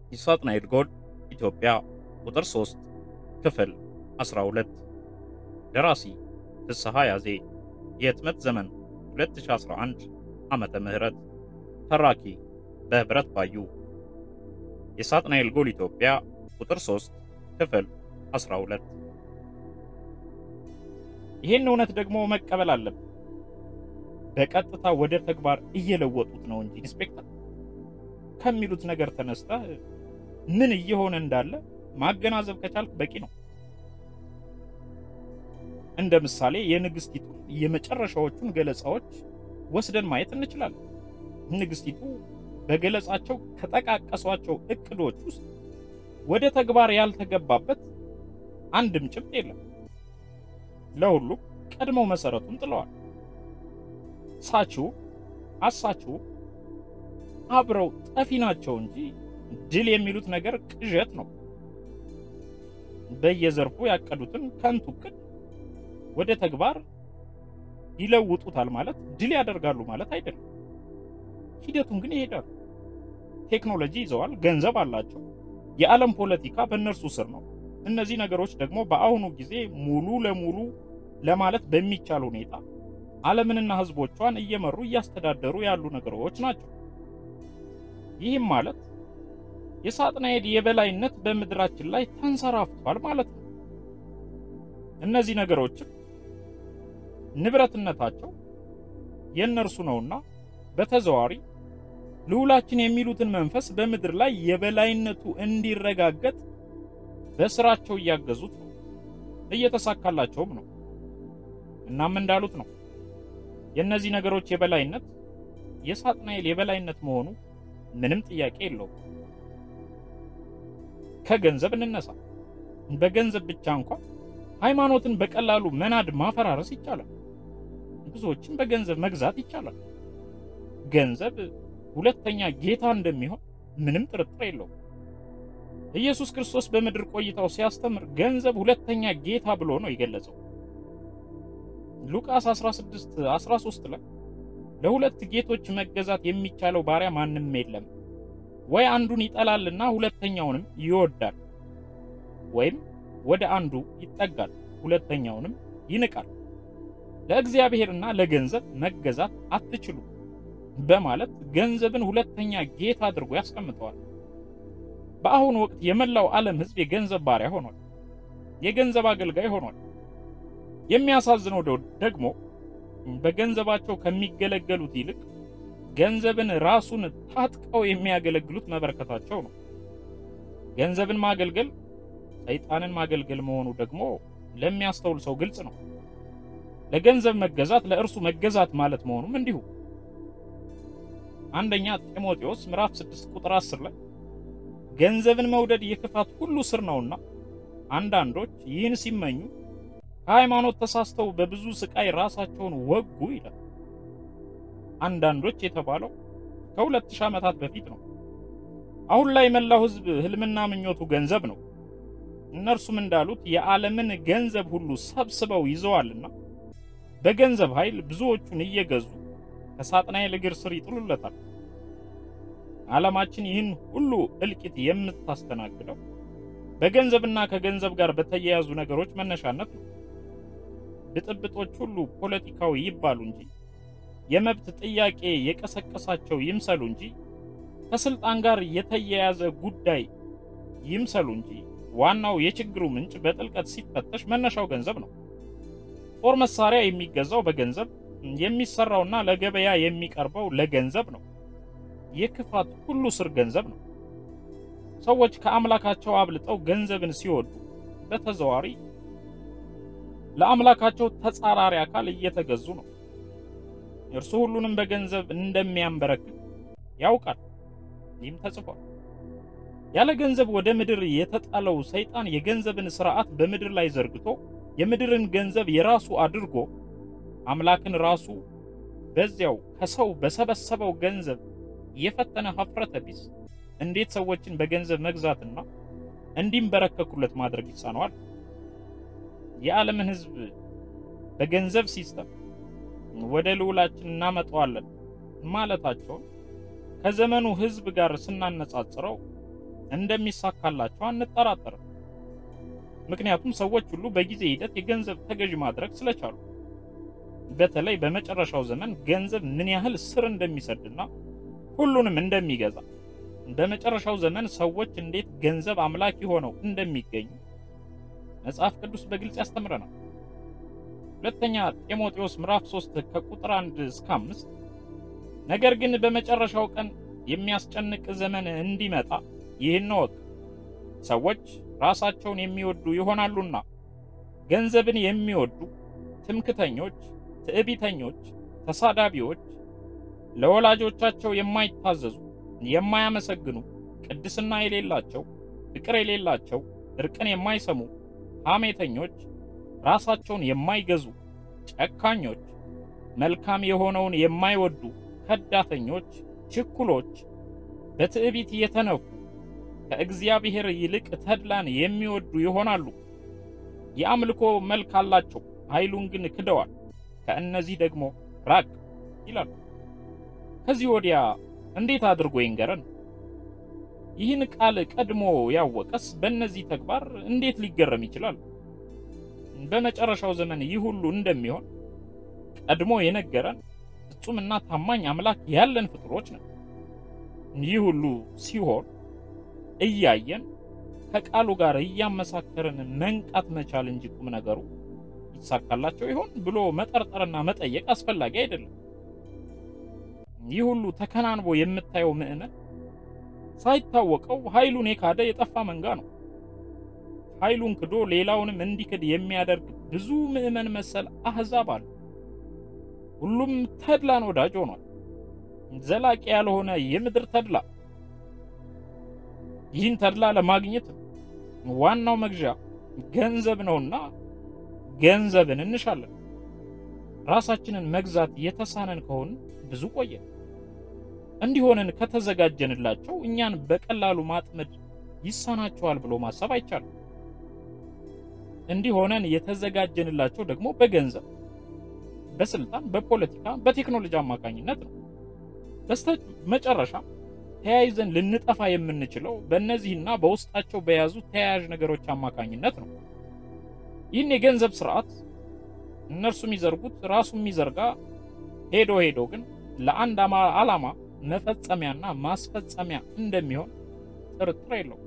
የሳጥናኤል ጎል ኢትዮጵያ ቁጥር 3 ክፍል 12 ደራሲ ፍስሐ ያዜ የህትመት ዘመን 2011 ዓመተ ምህረት ተራኪ በህብረት ባዩ የሳጥናኤል ጎል ኢትዮጵያ ቁጥር 3 ክፍል 12 ይህን እውነት ደግሞ መቀበል አለብን። በቀጥታ ወደ ተግባር እየለወጡት ነው እንጂ ኢንስፔክተር ከሚሉት ነገር ተነስተህ ምን እየሆነ እንዳለ ማገናዘብ ከቻልክ በቂ ነው። እንደ ምሳሌ የንግስቲቱን የመጨረሻዎቹን ገለጻዎች ወስደን ማየት እንችላለን። ንግስቲቱ በገለጻቸው ከጠቃቀሷቸው እቅዶች ውስጥ ወደ ተግባር ያልተገባበት አንድም ጭብጥ የለም። ለሁሉም ቀድመው መሰረቱን ጥለዋል። ሳቺው አሳቺው አብረው ጠፊ ናቸው እንጂ ድል የሚሉት ነገር ቅዠት ነው። በየዘርፉ ያቀዱትን ከንቱ እቅድ ወደ ተግባር ይለውጡታል ማለት ድል ያደርጋሉ ማለት አይደለም። ሂደቱን ግን ይሄዳሉ። ቴክኖሎጂ ይዘዋል፣ ገንዘብ አላቸው። የዓለም ፖለቲካ በእነርሱ ስር ነው። እነዚህ ነገሮች ደግሞ በአሁኑ ጊዜ ሙሉ ለሙሉ ለማለት በሚቻል ሁኔታ ዓለምንና ሕዝቦቿን እየመሩ እያስተዳደሩ ያሉ ነገሮች ናቸው። ይህም ማለት የሳጥናኤል የበላይነት በምድራችን ላይ ተንሰራፍቷል ማለት ነው። እነዚህ ነገሮችም ንብረትነታቸው የእነርሱ ነውና በተዘዋዋሪ ልዑላችን የሚሉትን መንፈስ በምድር ላይ የበላይነቱ እንዲረጋገጥ በስራቸው እያገዙት ነው፣ እየተሳካላቸውም ነው። እናም እንዳሉት ነው የእነዚህ ነገሮች የበላይነት የሳጥናኤል የበላይነት መሆኑ ምንም ጥያቄ የለውም። ከገንዘብ እንነሳ። በገንዘብ ብቻ እንኳን ሃይማኖትን በቀላሉ መናድ፣ ማፈራረስ ይቻላል። ብዙዎችን በገንዘብ መግዛት ይቻላል። ገንዘብ ሁለተኛ ጌታ እንደሚሆን ምንም ጥርጥር የለውም። ኢየሱስ ክርስቶስ በምድር ቆይታው ሲያስተምር ገንዘብ ሁለተኛ ጌታ ብሎ ነው የገለጸው። ሉቃስ 16 13 ላይ ለሁለት ጌቶች መገዛት የሚቻለው ባሪያ ማንም የለም፣ ወይ አንዱን ይጠላልና ሁለተኛውንም ይወዳል፣ ወይም ወደ አንዱ ይጠጋል፣ ሁለተኛውንም ይንቃል። ለእግዚአብሔርና ለገንዘብ መገዛት አትችሉ በማለት ገንዘብን ሁለተኛ ጌታ አድርጎ ያስቀምጠዋል። በአሁኑ ወቅት የመላው ዓለም ሕዝብ የገንዘብ ባሪያ ሆኗል፣ የገንዘብ አገልጋይ ሆኗል። የሚያሳዝነው ደግሞ በገንዘባቸው ከሚገለገሉት ይልቅ ገንዘብን ራሱን ታጥቀው የሚያገለግሉት መበርከታቸው ነው። ገንዘብን ማገልገል ሰይጣንን ማገልገል መሆኑ ደግሞ ለሚያስተውል ሰው ግልጽ ነው። ለገንዘብ መገዛት ለእርሱ መገዛት ማለት መሆኑም እንዲሁ። አንደኛ ጢሞቴዎስ ምዕራፍ 6 ቁጥር 10 ላይ ገንዘብን መውደድ የክፋት ሁሉ ስር ነውና አንዳንዶች ይህን ሲመኙ ከሃይማኖት ተሳስተው በብዙ ስቃይ ራሳቸውን ወጉ ይላል። አንዳንዶች የተባለው ከሁለት ሺህ ዓመታት በፊት ነው። አሁን ላይ መላው ሕዝብ ህልምና ምኞቱ ገንዘብ ነው። እነርሱም እንዳሉት የዓለምን ገንዘብ ሁሉ ሰብስበው ይዘዋልና በገንዘብ ኃይል ብዙዎቹን እየገዙ ከሳጥናኤል እግር ስር ይጥሉለታል። ዓለማችን ይህን ሁሉ እልቂት የምታስተናግደው በገንዘብና ከገንዘብ ጋር በተያያዙ ነገሮች መነሻነት ነው። ብጥብጦች ሁሉ ፖለቲካዊ ይባሉ እንጂ የመብት ጥያቄ የቀሰቀሳቸው ይምሰሉ እንጂ ከስልጣን ጋር የተያያዘ ጉዳይ ይምሰሉ እንጂ ዋናው የችግሩ ምንጭ በጥልቀት ሲፈተሽ መነሻው ገንዘብ ነው። ጦር መሳሪያ የሚገዛው በገንዘብ የሚሰራውና ለገበያ የሚቀርበው ለገንዘብ ነው። የክፋት ሁሉ ስር ገንዘብ ነው። ሰዎች ከአምላካቸው አብልጠው ገንዘብን ሲወዱ በተዘዋዋሪ ለአምላካቸው ተጻራሪ አካል እየተገዙ ነው። እርሱ ሁሉንም በገንዘብ እንደሚያንበረክክ ያውቃል። ይህም ተጽፏል። ያለ ገንዘብ ወደ ምድር የተጣለው ሰይጣን የገንዘብን ስርዓት በምድር ላይ ዘርግቶ የምድርን ገንዘብ የራሱ አድርጎ አምላክን ራሱ በዚያው ከሰው በሰበሰበው ገንዘብ የፈተነ ሀፍረተ ቢስ እንዴት ሰዎችን በገንዘብ መግዛትና እንዲንበረከኩለት ማድረግ ይሳነዋል? የዓለምን ሕዝብ በገንዘብ ሲስተም ወደ ልዑላችን እናመጣዋለን ማለታቸውን ከዘመኑ ሕዝብ ጋር ስናነጻጽረው እንደሚሳካላቸው አንጠራጠርም። ምክንያቱም ሰዎች ሁሉ በጊዜ ሂደት የገንዘብ ተገዥ ማድረግ ስለቻሉ። በተለይ በመጨረሻው ዘመን ገንዘብ ምን ያህል ስር እንደሚሰድና ሁሉንም እንደሚገዛ በመጨረሻው ዘመን ሰዎች እንዴት ገንዘብ አምላኪ ሆነው እንደሚገኙ መጽሐፍ ቅዱስ በግልጽ ያስተምረናል። ሁለተኛ ጢሞቴዎስ ምዕራፍ 3 ከቁጥር 1 እስከ 5 ነገር ግን በመጨረሻው ቀን የሚያስጨንቅ ዘመን እንዲመጣ ይህን እወቅ፣ ሰዎች ራሳቸውን የሚወዱ ይሆናሉና፣ ገንዘብን የሚወዱ፣ ትምክተኞች፣ ትዕቢተኞች፣ ተሳዳቢዎች፣ ለወላጆቻቸው የማይታዘዙ፣ የማያመሰግኑ፣ ቅድስና የሌላቸው፣ ፍቅር የሌላቸው፣ እርቅን የማይሰሙ፣ ሐሜተኞች፣ ራሳቸውን የማይገዙ፣ ጨካኞች፣ መልካም የሆነውን የማይወዱ፣ ከዳተኞች፣ ችኩሎች፣ በትዕቢት የተነፉ፣ ከእግዚአብሔር ይልቅ ተድላን የሚወዱ ይሆናሉ። የአምልኮ መልክ አላቸው፣ ኃይሉን ግን ክደዋል። ከእነዚህ ደግሞ ራቅ ይላል። ከዚህ ወዲያ እንዴት አድርጎ ይንገረን? ይህን ቃል ቀድሞ ያወቀስ በእነዚህ ተግባር እንዴት ሊገረም ይችላል? በመጨረሻው ዘመን ይህ ሁሉ እንደሚሆን ቀድሞ የነገረን ፍጹምና ታማኝ አምላክ ያለን ፍጡሮች ነን። ይህ ሁሉ ሲሆን እያየን ከቃሉ ጋር እያመሳከርን መንቃት መቻል እንጂ ቁም ነገሩ ይሳካላቸው ይሆን ብሎ መጠርጠርና መጠየቅ አስፈላጊ አይደለም። ይህ ሁሉ ተከናንቦ የምታየው ምዕመን ሳይታወቀው ኃይሉን የካደ የጠፋ መንጋ ነው። ኃይሉን ክዶ ሌላውንም እንዲክድ የሚያደርግ ብዙ ምዕመን መሰል አህዛብ አለ። ሁሉም ተድላን ወዳጅ ሆኗል። ዘላቂ ያልሆነ የምድር ተድላ። ይህን ተድላ ለማግኘት ዋናው መግዣ ገንዘብ ነውና ገንዘብን እንሻለን። ራሳችንን መግዛት የተሳነን ከሆን ብዙ ቆየ። እንዲሆንን ከተዘጋጀንላቸው እኛን በቀላሉ ማጥመድ ይሳናቸዋል ብሎ ማሰብ አይቻልም። እንዲሆነን የተዘጋጀንላቸው ደግሞ በገንዘብ፣ በስልጣን፣ በፖለቲካ፣ በቴክኖሎጂ አማካኝነት ነው። በስተ መጨረሻ ተያይዘን ልንጠፋ የምንችለው በእነዚህና በውስጣቸው በያዙ ተያያዥ ነገሮች አማካኝነት ነው። ይህን የገንዘብ ስርዓት እነርሱ የሚዘርጉት ራሱ የሚዘርጋ ሄዶ ሄዶ ግን ለአንድ ዓላማ መፈጸሚያና ማስፈጸሚያ እንደሚሆን ጥርጥር የለው።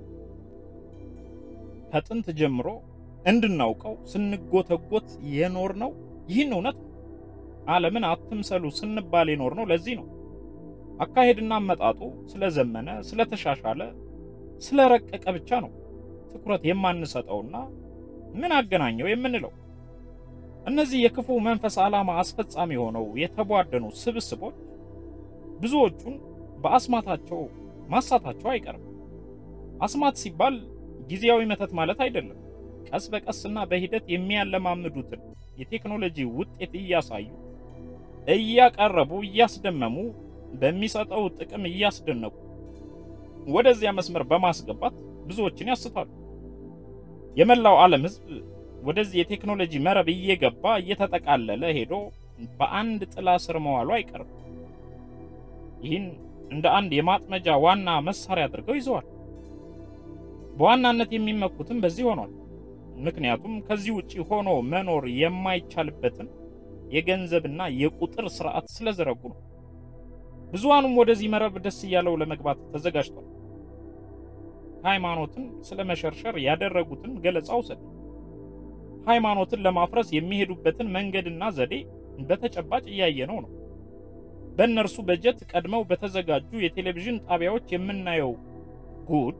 ከጥንት ጀምሮ እንድናውቀው ስንጎተጎት የኖር ነው። ይህን እውነት ነው። ዓለምን አትምሰሉ ስንባል የኖር ነው። ለዚህ ነው አካሄድና አመጣጡ ስለዘመነ፣ ስለተሻሻለ፣ ስለረቀቀ ብቻ ነው ትኩረት የማንሰጠውና ምን አገናኘው የምንለው። እነዚህ የክፉ መንፈስ ዓላማ አስፈጻሚ ሆነው የተቧደኑ ስብስቦች ብዙዎቹን በአስማታቸው ማሳታቸው አይቀርም። አስማት ሲባል ጊዜያዊ መተት ማለት አይደለም። ቀስ በቀስና በሂደት የሚያለማምዱትን የቴክኖሎጂ ውጤት እያሳዩ እያቀረቡ እያስደመሙ በሚሰጠው ጥቅም እያስደነቁ ወደዚያ መስመር በማስገባት ብዙዎችን ያስታሉ። የመላው ዓለም ሕዝብ ወደዚህ የቴክኖሎጂ መረብ እየገባ እየተጠቃለለ ሄዶ በአንድ ጥላ ስር መዋሉ አይቀርም። ይህን እንደ አንድ የማጥመጃ ዋና መሳሪያ አድርገው ይዘዋል። በዋናነት የሚመኩትም በዚህ ሆኗል። ምክንያቱም ከዚህ ውጪ ሆኖ መኖር የማይቻልበትን የገንዘብና የቁጥር ስርዓት ስለዘረጉ ነው። ብዙሃኑም ወደዚህ መረብ ደስ እያለው ለመግባት ተዘጋጅቷል። ሃይማኖትን ስለመሸርሸር ያደረጉትን ገለጻ ውሰድ። ሃይማኖትን ለማፍረስ የሚሄዱበትን መንገድና ዘዴ በተጨባጭ እያየነው ነው። በእነርሱ በጀት ቀድመው በተዘጋጁ የቴሌቪዥን ጣቢያዎች የምናየው ጉድ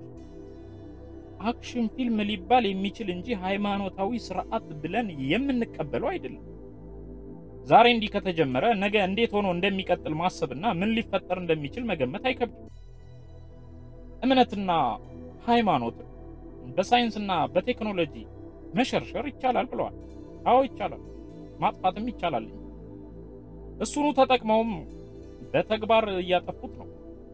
አክሽን ፊልም ሊባል የሚችል እንጂ ሃይማኖታዊ ስርዓት ብለን የምንቀበለው አይደለም። ዛሬ እንዲህ ከተጀመረ ነገ እንዴት ሆኖ እንደሚቀጥል ማሰብና ምን ሊፈጠር እንደሚችል መገመት አይከብድም። እምነትና ሃይማኖትን በሳይንስና በቴክኖሎጂ መሸርሸር ይቻላል ብለዋል። አዎ ይቻላል፣ ማጥፋትም ይቻላል። እሱኑ ተጠቅመውም በተግባር እያጠፉት ነው።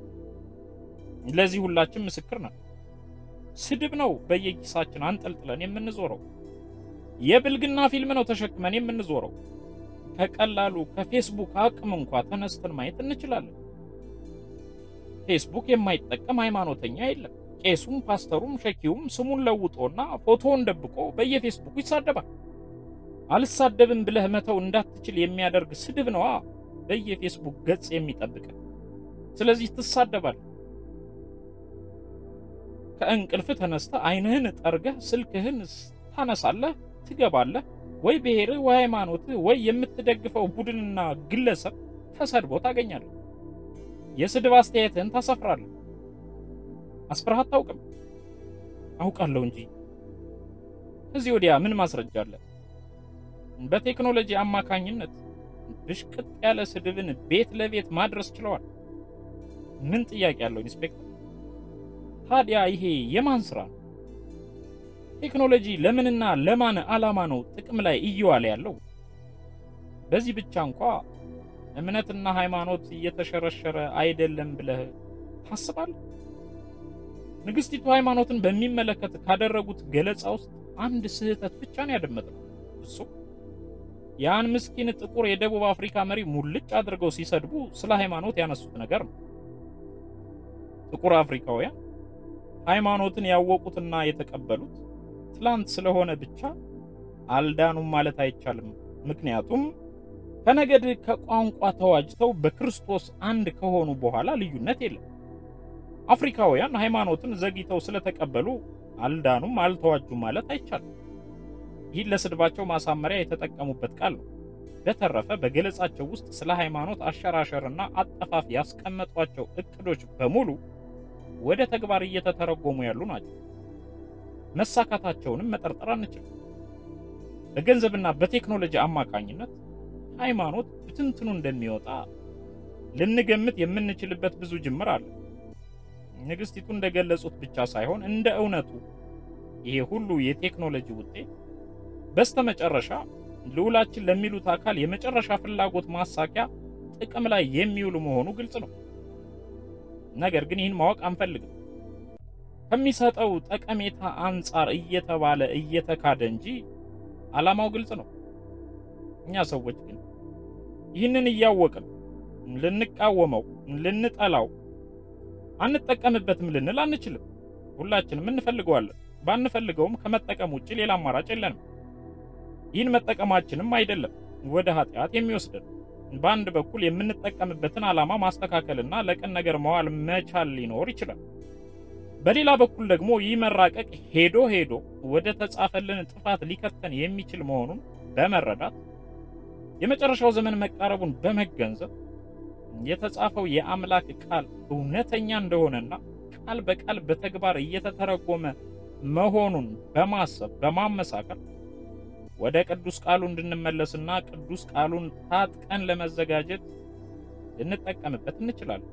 ለዚህ ሁላችን ምስክር ነን። ስድብ ነው በየኪሳችን አንጠልጥለን የምንዞረው። የብልግና ፊልም ነው ተሸክመን የምንዞረው። ከቀላሉ ከፌስቡክ አቅም እንኳ ተነስተን ማየት እንችላለን። ፌስቡክ የማይጠቀም ሃይማኖተኛ የለም፣ ቄሱም ፓስተሩም ሸኪውም ስሙን ለውጦና ፎቶውን ደብቆ በየፌስቡኩ ይሳደባል። አልሳደብም ብለህ መተው እንዳትችል የሚያደርግ ስድብ ነዋ በየፌስቡክ ገጽ የሚጠብቅ። ስለዚህ ትሳደባለህ። ከእንቅልፍ ተነስተህ ዓይንህን ጠርገህ ስልክህን ታነሳለህ፣ ትገባለህ። ወይ ብሔርህ ወይ ሃይማኖትህ ወይ የምትደግፈው ቡድንና ግለሰብ ተሰድቦ ታገኛለህ። የስድብ አስተያየትህን ታሰፍራለህ። አስፍረህ አታውቅም? አውቃለሁ እንጂ። ከዚህ ወዲያ ምን ማስረጃ አለ? በቴክኖሎጂ አማካኝነት ብሽቅጥ ያለ ስድብን ቤት ለቤት ማድረስ ችለዋል። ምን ጥያቄ አለው ኢንስፔክተር? ታዲያ ይሄ የማን ስራ ነው? ቴክኖሎጂ ለምንና ለማን ዓላማ ነው ጥቅም ላይ እየዋለ ያለው? በዚህ ብቻ እንኳ እምነትና ሃይማኖት እየተሸረሸረ አይደለም ብለህ ታስባለህ? ንግስቲቱ ሃይማኖትን በሚመለከት ካደረጉት ገለጻ ውስጥ አንድ ስህተት ብቻ ነው ያደመጥነው። እሱ ያን ምስኪን ጥቁር የደቡብ አፍሪካ መሪ ሙልጭ አድርገው ሲሰድቡ ስለ ሃይማኖት ያነሱት ነገር ነው። ጥቁር አፍሪካውያን ሃይማኖትን ያወቁትና የተቀበሉት ትላንት ስለሆነ ብቻ አልዳኑም ማለት አይቻልም። ምክንያቱም ከነገድ ከቋንቋ ተዋጅተው በክርስቶስ አንድ ከሆኑ በኋላ ልዩነት የለም። አፍሪካውያን ሃይማኖትን ዘግይተው ስለተቀበሉ አልዳኑም፣ አልተዋጁም ማለት አይቻልም። ይህን ለስድባቸው ማሳመሪያ የተጠቀሙበት ቃል ነው። በተረፈ በገለጻቸው ውስጥ ስለ ሃይማኖት አሸራሸርና አጠፋፍ ያስቀመጧቸው እቅዶች በሙሉ ወደ ተግባር እየተተረጎሙ ያሉ ናቸው። መሳካታቸውንም መጠርጠር አንችልም። በገንዘብና በቴክኖሎጂ አማካኝነት ሃይማኖት ብትንትኑ እንደሚወጣ ልንገምት የምንችልበት ብዙ ጅምር አለ። ንግስቲቱ እንደገለጹት ብቻ ሳይሆን እንደ እውነቱ ይሄ ሁሉ የቴክኖሎጂ ውጤት በስተመጨረሻ ልዑላችን ለሚሉት አካል የመጨረሻ ፍላጎት ማሳኪያ ጥቅም ላይ የሚውሉ መሆኑ ግልጽ ነው። ነገር ግን ይህን ማወቅ አንፈልግም። ከሚሰጠው ጠቀሜታ አንጻር እየተባለ እየተካደ እንጂ ዓላማው ግልጽ ነው። እኛ ሰዎች ግን ይህንን እያወቅን ልንቃወመው፣ ልንጠላው፣ አንጠቀምበትም ልንል አንችልም። ሁላችንም እንፈልገዋለን። ባንፈልገውም ከመጠቀም ውጭ ሌላ አማራጭ የለንም። ይህን መጠቀማችንም አይደለም ወደ ኃጢአት የሚወስደን። በአንድ በኩል የምንጠቀምበትን ዓላማ ማስተካከልና ለቅን ነገር መዋል መቻል ሊኖር ይችላል። በሌላ በኩል ደግሞ ይህ መራቀቅ ሄዶ ሄዶ ወደ ተጻፈልን ጥፋት ሊከተን የሚችል መሆኑን በመረዳት የመጨረሻው ዘመን መቃረቡን በመገንዘብ የተጻፈው የአምላክ ቃል እውነተኛ እንደሆነና ቃል በቃል በተግባር እየተተረጎመ መሆኑን በማሰብ በማመሳከር ወደ ቅዱስ ቃሉ እንድንመለስና ቅዱስ ቃሉን ታጥቀን ለመዘጋጀት ልንጠቀምበት እንችላለን።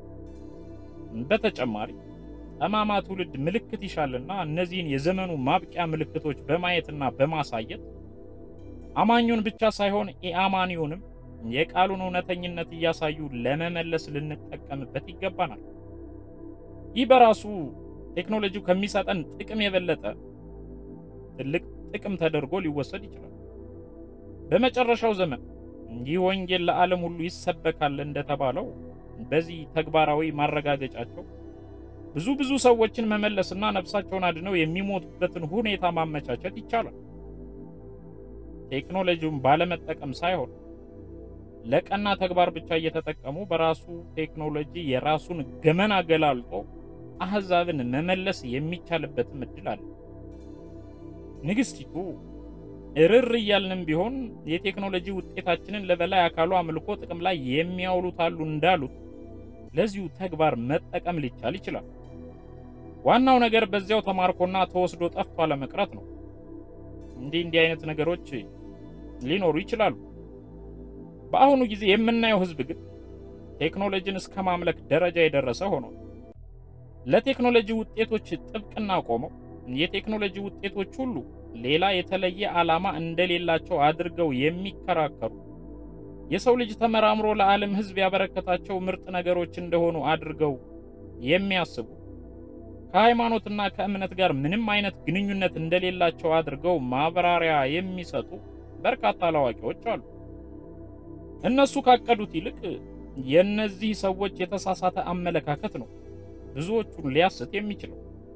በተጨማሪ ጠማማ ትውልድ ምልክት ይሻልና እነዚህን የዘመኑ ማብቂያ ምልክቶች በማየትና በማሳየት አማኙን ብቻ ሳይሆን ኢአማኒውንም የቃሉን እውነተኝነት እያሳዩ ለመመለስ ልንጠቀምበት ይገባናል። ይህ በራሱ ቴክኖሎጂው ከሚሰጠን ጥቅም የበለጠ ትልቅ ጥቅም ተደርጎ ሊወሰድ ይችላል። በመጨረሻው ዘመን ይህ ወንጌል ለዓለም ሁሉ ይሰበካል እንደተባለው በዚህ ተግባራዊ ማረጋገጫቸው ብዙ ብዙ ሰዎችን መመለስና ነፍሳቸውን አድነው የሚሞቱበትን ሁኔታ ማመቻቸት ይቻላል። ቴክኖሎጂውን ባለመጠቀም ሳይሆን ለቀና ተግባር ብቻ እየተጠቀሙ በራሱ ቴክኖሎጂ የራሱን ገመና ገላልጦ አህዛብን መመለስ የሚቻልበትም እድል አለ። ንግስቲቱ እርር እያልንም ቢሆን የቴክኖሎጂ ውጤታችንን ለበላይ አካሉ አምልኮ ጥቅም ላይ የሚያውሉት አሉ እንዳሉት ለዚሁ ተግባር መጠቀም ሊቻል ይችላል። ዋናው ነገር በዚያው ተማርኮና ተወስዶ ጠፍቶ አለመቅረት ነው። እንዲህ እንዲህ አይነት ነገሮች ሊኖሩ ይችላሉ። በአሁኑ ጊዜ የምናየው ህዝብ ግን ቴክኖሎጂን እስከ ማምለክ ደረጃ የደረሰ ሆኖ ለቴክኖሎጂ ውጤቶች ጥብቅና ቆመው የቴክኖሎጂ ውጤቶች ሁሉ ሌላ የተለየ ዓላማ እንደሌላቸው አድርገው የሚከራከሩ የሰው ልጅ ተመራምሮ ለዓለም ህዝብ ያበረከታቸው ምርጥ ነገሮች እንደሆኑ አድርገው የሚያስቡ ከሃይማኖትና ከእምነት ጋር ምንም አይነት ግንኙነት እንደሌላቸው አድርገው ማብራሪያ የሚሰጡ በርካታ አላዋቂዎች አሉ። እነሱ ካቀዱት ይልቅ የእነዚህ ሰዎች የተሳሳተ አመለካከት ነው ብዙዎቹን ሊያስት የሚችለው።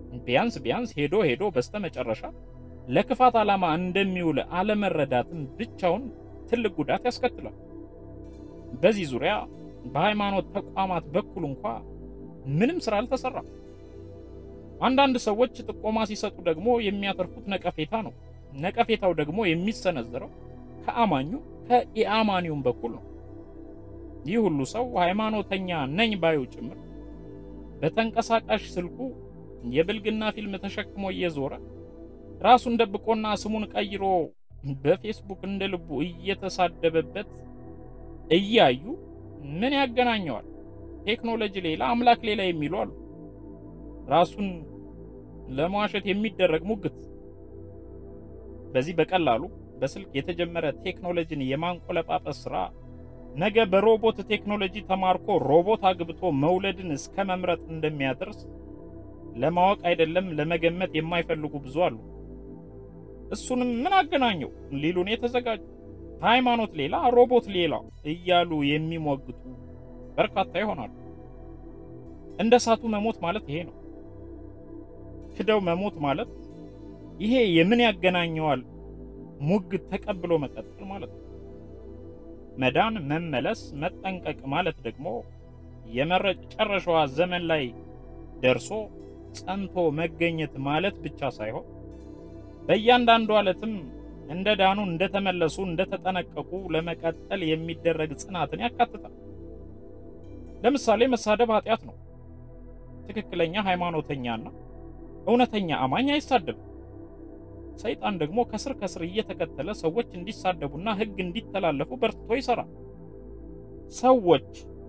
ቢያንስ ቢያንስ ሄዶ ሄዶ በስተመጨረሻ ለክፋት ዓላማ እንደሚውል አለመረዳትም ብቻውን ትልቅ ጉዳት ያስከትላል። በዚህ ዙሪያ በሃይማኖት ተቋማት በኩል እንኳ ምንም ስራ አልተሰራም። አንዳንድ ሰዎች ጥቆማ ሲሰጡ ደግሞ የሚያተርፉት ነቀፌታ ነው። ነቀፌታው ደግሞ የሚሰነዘረው ከአማኙ ከኢአማኒውም በኩል ነው። ይህ ሁሉ ሰው ሃይማኖተኛ ነኝ ባዩ ጭምር በተንቀሳቃሽ ስልኩ የብልግና ፊልም ተሸክሞ እየዞረ ራሱን ደብቆና ስሙን ቀይሮ በፌስቡክ እንደ ልቡ እየተሳደበበት እያዩ ምን ያገናኘዋል? ቴክኖሎጂ ሌላ አምላክ ሌላ የሚሉ አሉ። ራሱን ለመዋሸት የሚደረግ ሙግት። በዚህ በቀላሉ በስልክ የተጀመረ ቴክኖሎጂን የማንቆለጳጰስ ስራ ነገ በሮቦት ቴክኖሎጂ ተማርኮ ሮቦት አግብቶ መውለድን እስከ መምረጥ እንደሚያደርስ ለማወቅ አይደለም ለመገመት የማይፈልጉ ብዙ አሉ። እሱንም ምን አገናኘው ሊሉን የተዘጋጁ ሃይማኖት ሌላ ሮቦት ሌላ እያሉ የሚሞግቱ በርካታ ይሆናሉ። እንደ እሳቱ መሞት ማለት ይሄ ነው። ክደው መሞት ማለት ይሄ የምን ያገናኘዋል ሙግት ተቀብሎ መቀጠል ማለት ነው። መዳን፣ መመለስ፣ መጠንቀቅ ማለት ደግሞ የመጨረሻዋ ዘመን ላይ ደርሶ ጸንቶ መገኘት ማለት ብቻ ሳይሆን በእያንዳንዱ ዕለትም እንደ ዳኑ፣ እንደተመለሱ፣ እንደተጠነቀቁ ለመቀጠል የሚደረግ ጽናትን ያካትታል። ለምሳሌ መሳደብ ኃጢአት ነው። ትክክለኛ ሃይማኖተኛና እውነተኛ አማኝ አይሳደብም። ሰይጣን ደግሞ ከስር ከስር እየተከተለ ሰዎች እንዲሳደቡና ሕግ እንዲተላለፉ በርትቶ ይሰራል። ሰዎች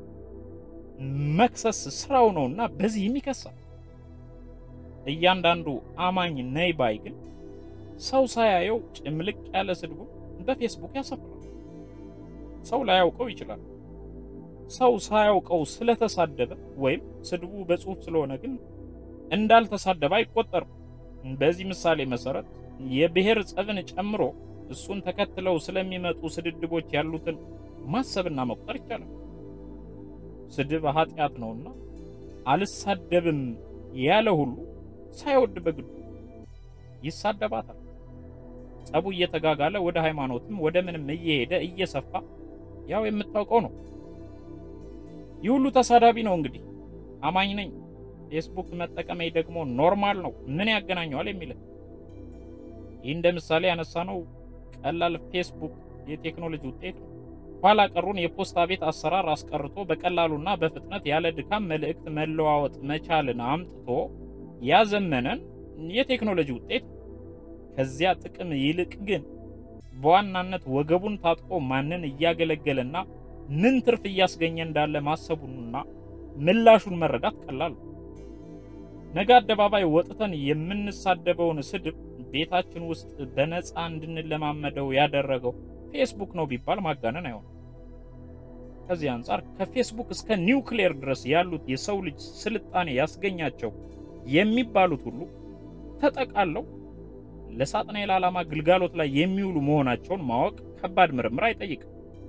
መክሰስ ስራው ነውና በዚህም ይከሳል። እያንዳንዱ አማኝ ነይ ባይ ግን ሰው ሳያየው ጭምልቅ ያለ ስድቡን በፌስቡክ ያሰፍራል። ሰው ላያውቀው ይችላል። ሰው ሳያውቀው ስለተሳደበ ወይም ስድቡ በጽሁፍ ስለሆነ ግን እንዳልተሳደበ አይቆጠርም። በዚህ ምሳሌ መሰረት የብሔር ጸብን ጨምሮ እሱን ተከትለው ስለሚመጡ ስድድቦች ያሉትን ማሰብና መቁጠር ይቻላል። ስድብ ኃጢአት ነውና አልሳደብም ያለ ሁሉ ሳይወድ በግዱ ይሳደባታል። ጸቡ እየተጋጋለ ወደ ሃይማኖትም ወደ ምንም እየሄደ እየሰፋ ያው የምታውቀው ነው። ይህ ሁሉ ተሳዳቢ ነው እንግዲህ አማኝ ነኝ ፌስቡክ መጠቀሜ ደግሞ ኖርማል ነው ምን ያገናኘዋል የሚል ይህ እንደ ምሳሌ ያነሳ ነው ቀላል ፌስቡክ የቴክኖሎጂ ውጤት ነው። ኋላ ቀሩን የፖስታ ቤት አሰራር አስቀርቶ በቀላሉና በፍጥነት ያለ ድካም መልእክት መለዋወጥ መቻልን አምጥቶ ያዘመነን የቴክኖሎጂ ውጤት ነው። ከዚያ ጥቅም ይልቅ ግን በዋናነት ወገቡን ታጥቆ ማንን እያገለገለና ምን ትርፍ እያስገኘ እንዳለ ማሰቡንና ምላሹን መረዳት ቀላል ነው። ነገ አደባባይ ወጥተን የምንሳደበውን ስድብ ቤታችን ውስጥ በነፃ እንድንለማመደው ያደረገው ፌስቡክ ነው ቢባል ማጋነን አይሆንም። ከዚህ አንጻር ከፌስቡክ እስከ ኒውክሌር ድረስ ያሉት የሰው ልጅ ስልጣኔ ያስገኛቸው የሚባሉት ሁሉ ተጠቃለው ለሳጥናኤል ዓላማ ግልጋሎት ላይ የሚውሉ መሆናቸውን ማወቅ ከባድ ምርምር አይጠይቅም።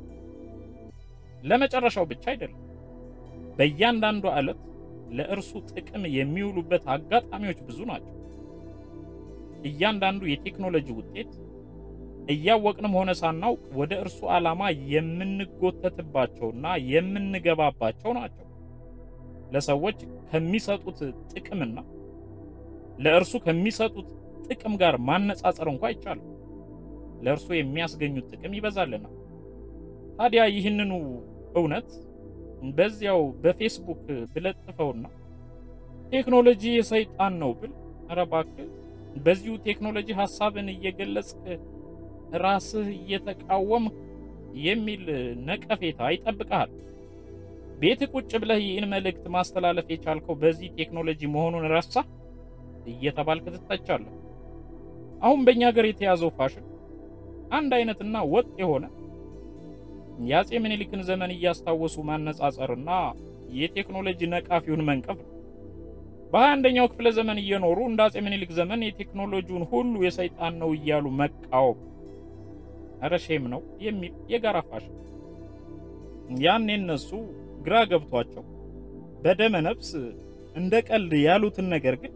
ለመጨረሻው ብቻ አይደለም፣ በእያንዳንዱ ዕለት ለእርሱ ጥቅም የሚውሉበት አጋጣሚዎች ብዙ ናቸው። እያንዳንዱ የቴክኖሎጂ ውጤት እያወቅንም ሆነ ሳናውቅ ወደ እርሱ ዓላማ የምንጎተትባቸውና የምንገባባቸው ናቸው። ለሰዎች ከሚሰጡት ጥቅምና ለእርሱ ከሚሰጡት ጥቅም ጋር ማነጻጸር እንኳ አይቻልም። ለእርሱ የሚያስገኙት ጥቅም ይበዛልና። ታዲያ ይህንኑ እውነት በዚያው በፌስቡክ ብለጥፈውና ቴክኖሎጂ የሰይጣን ነው ብል፣ ኧረ እባክህ በዚሁ ቴክኖሎጂ ሐሳብን እየገለጽክ ራስህ እየተቃወምክ የሚል ነቀፌታ ይጠብቅሃል። ቤት ቁጭ ብለህ ይህን መልእክት ማስተላለፍ የቻልከው በዚህ ቴክኖሎጂ መሆኑን ረሳ እየተባልክ ትተቻለህ። አሁን በእኛ ሀገር የተያዘው ፋሽን አንድ አይነትና ወጥ የሆነ የአፄ ምኒልክን ዘመን እያስታወሱ ማነጻጸርና የቴክኖሎጂ ነቃፊውን መንቀፍ ነው። በሀያ አንደኛው ክፍለ ዘመን እየኖሩ እንደ አፄ ምኒልክ ዘመን የቴክኖሎጂውን ሁሉ የሰይጣን ነው እያሉ መቃወም ኧረ ሼም ነው የሚል የጋራ ፋሽን ያኔ እነሱ ግራ ገብቷቸው በደመ ነፍስ እንደ ቀልድ ያሉትን ነገር ግን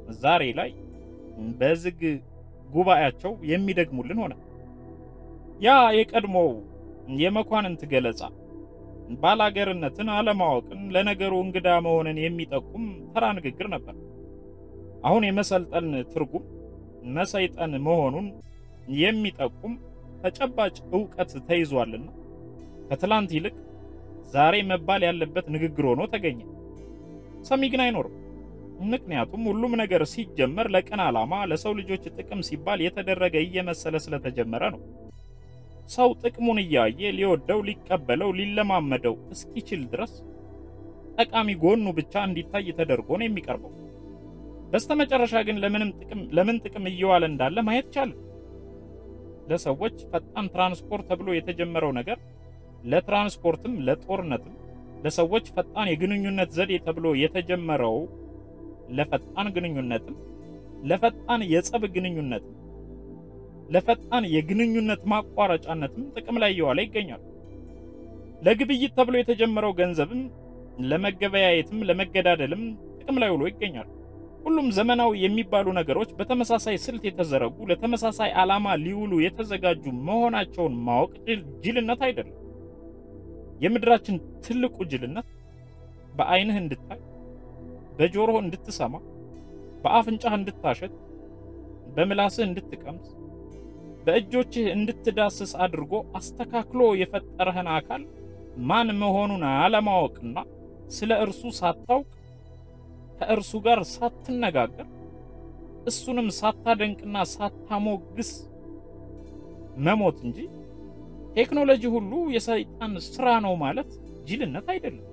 ዛሬ ላይ በዝግ ጉባኤያቸው የሚደግሙልን ሆነ። ያ የቀድሞው የመኳንንት ገለጻ ባላገርነትን፣ አለማወቅን፣ ለነገሩ እንግዳ መሆንን የሚጠቁም ተራ ንግግር ነበር። አሁን የመሰልጠን ትርጉም መሰይጠን መሆኑን የሚጠቁም ተጨባጭ ዕውቀት ተይዟልና ከትላንት ይልቅ ዛሬ መባል ያለበት ንግግር ሆኖ ተገኘ። ሰሚ ግን አይኖርም። ምክንያቱም ሁሉም ነገር ሲጀመር ለቅን ዓላማ ለሰው ልጆች ጥቅም ሲባል የተደረገ እየመሰለ ስለተጀመረ ነው። ሰው ጥቅሙን እያየ ሊወደው፣ ሊቀበለው፣ ሊለማመደው እስኪችል ድረስ ጠቃሚ ጎኑ ብቻ እንዲታይ ተደርጎ ነው የሚቀርበው። በስተመጨረሻ ግን ለምንም ጥቅም ለምን ጥቅም እየዋለ እንዳለ ማየት ቻለ። ለሰዎች ፈጣን ትራንስፖርት ተብሎ የተጀመረው ነገር ለትራንስፖርትም ለጦርነትም ለሰዎች ፈጣን የግንኙነት ዘዴ ተብሎ የተጀመረው ለፈጣን ግንኙነትም ለፈጣን የጸብ ግንኙነትም ለፈጣን የግንኙነት ማቋረጫነትም ጥቅም ላይ እየዋለ ይገኛል። ለግብይት ተብሎ የተጀመረው ገንዘብም ለመገበያየትም ለመገዳደልም ጥቅም ላይ ውሎ ይገኛል። ሁሉም ዘመናዊ የሚባሉ ነገሮች በተመሳሳይ ስልት የተዘረጉ ለተመሳሳይ ዓላማ ሊውሉ የተዘጋጁ መሆናቸውን ማወቅ ጅልነት አይደለም። የምድራችን ትልቁ ጅልነት በዓይንህ እንድታይ፣ በጆሮህ እንድትሰማ፣ በአፍንጫህ እንድታሸት፣ በምላስህ እንድትቀምስ፣ በእጆችህ እንድትዳስስ አድርጎ አስተካክሎ የፈጠረህን አካል ማን መሆኑን አለማወቅና ስለ እርሱ ሳታውቅ ከእርሱ ጋር ሳትነጋገር እሱንም ሳታደንቅና ሳታሞግስ መሞት እንጂ ቴክኖሎጂ ሁሉ የሰይጣን ስራ ነው ማለት ጅልነት አይደለም።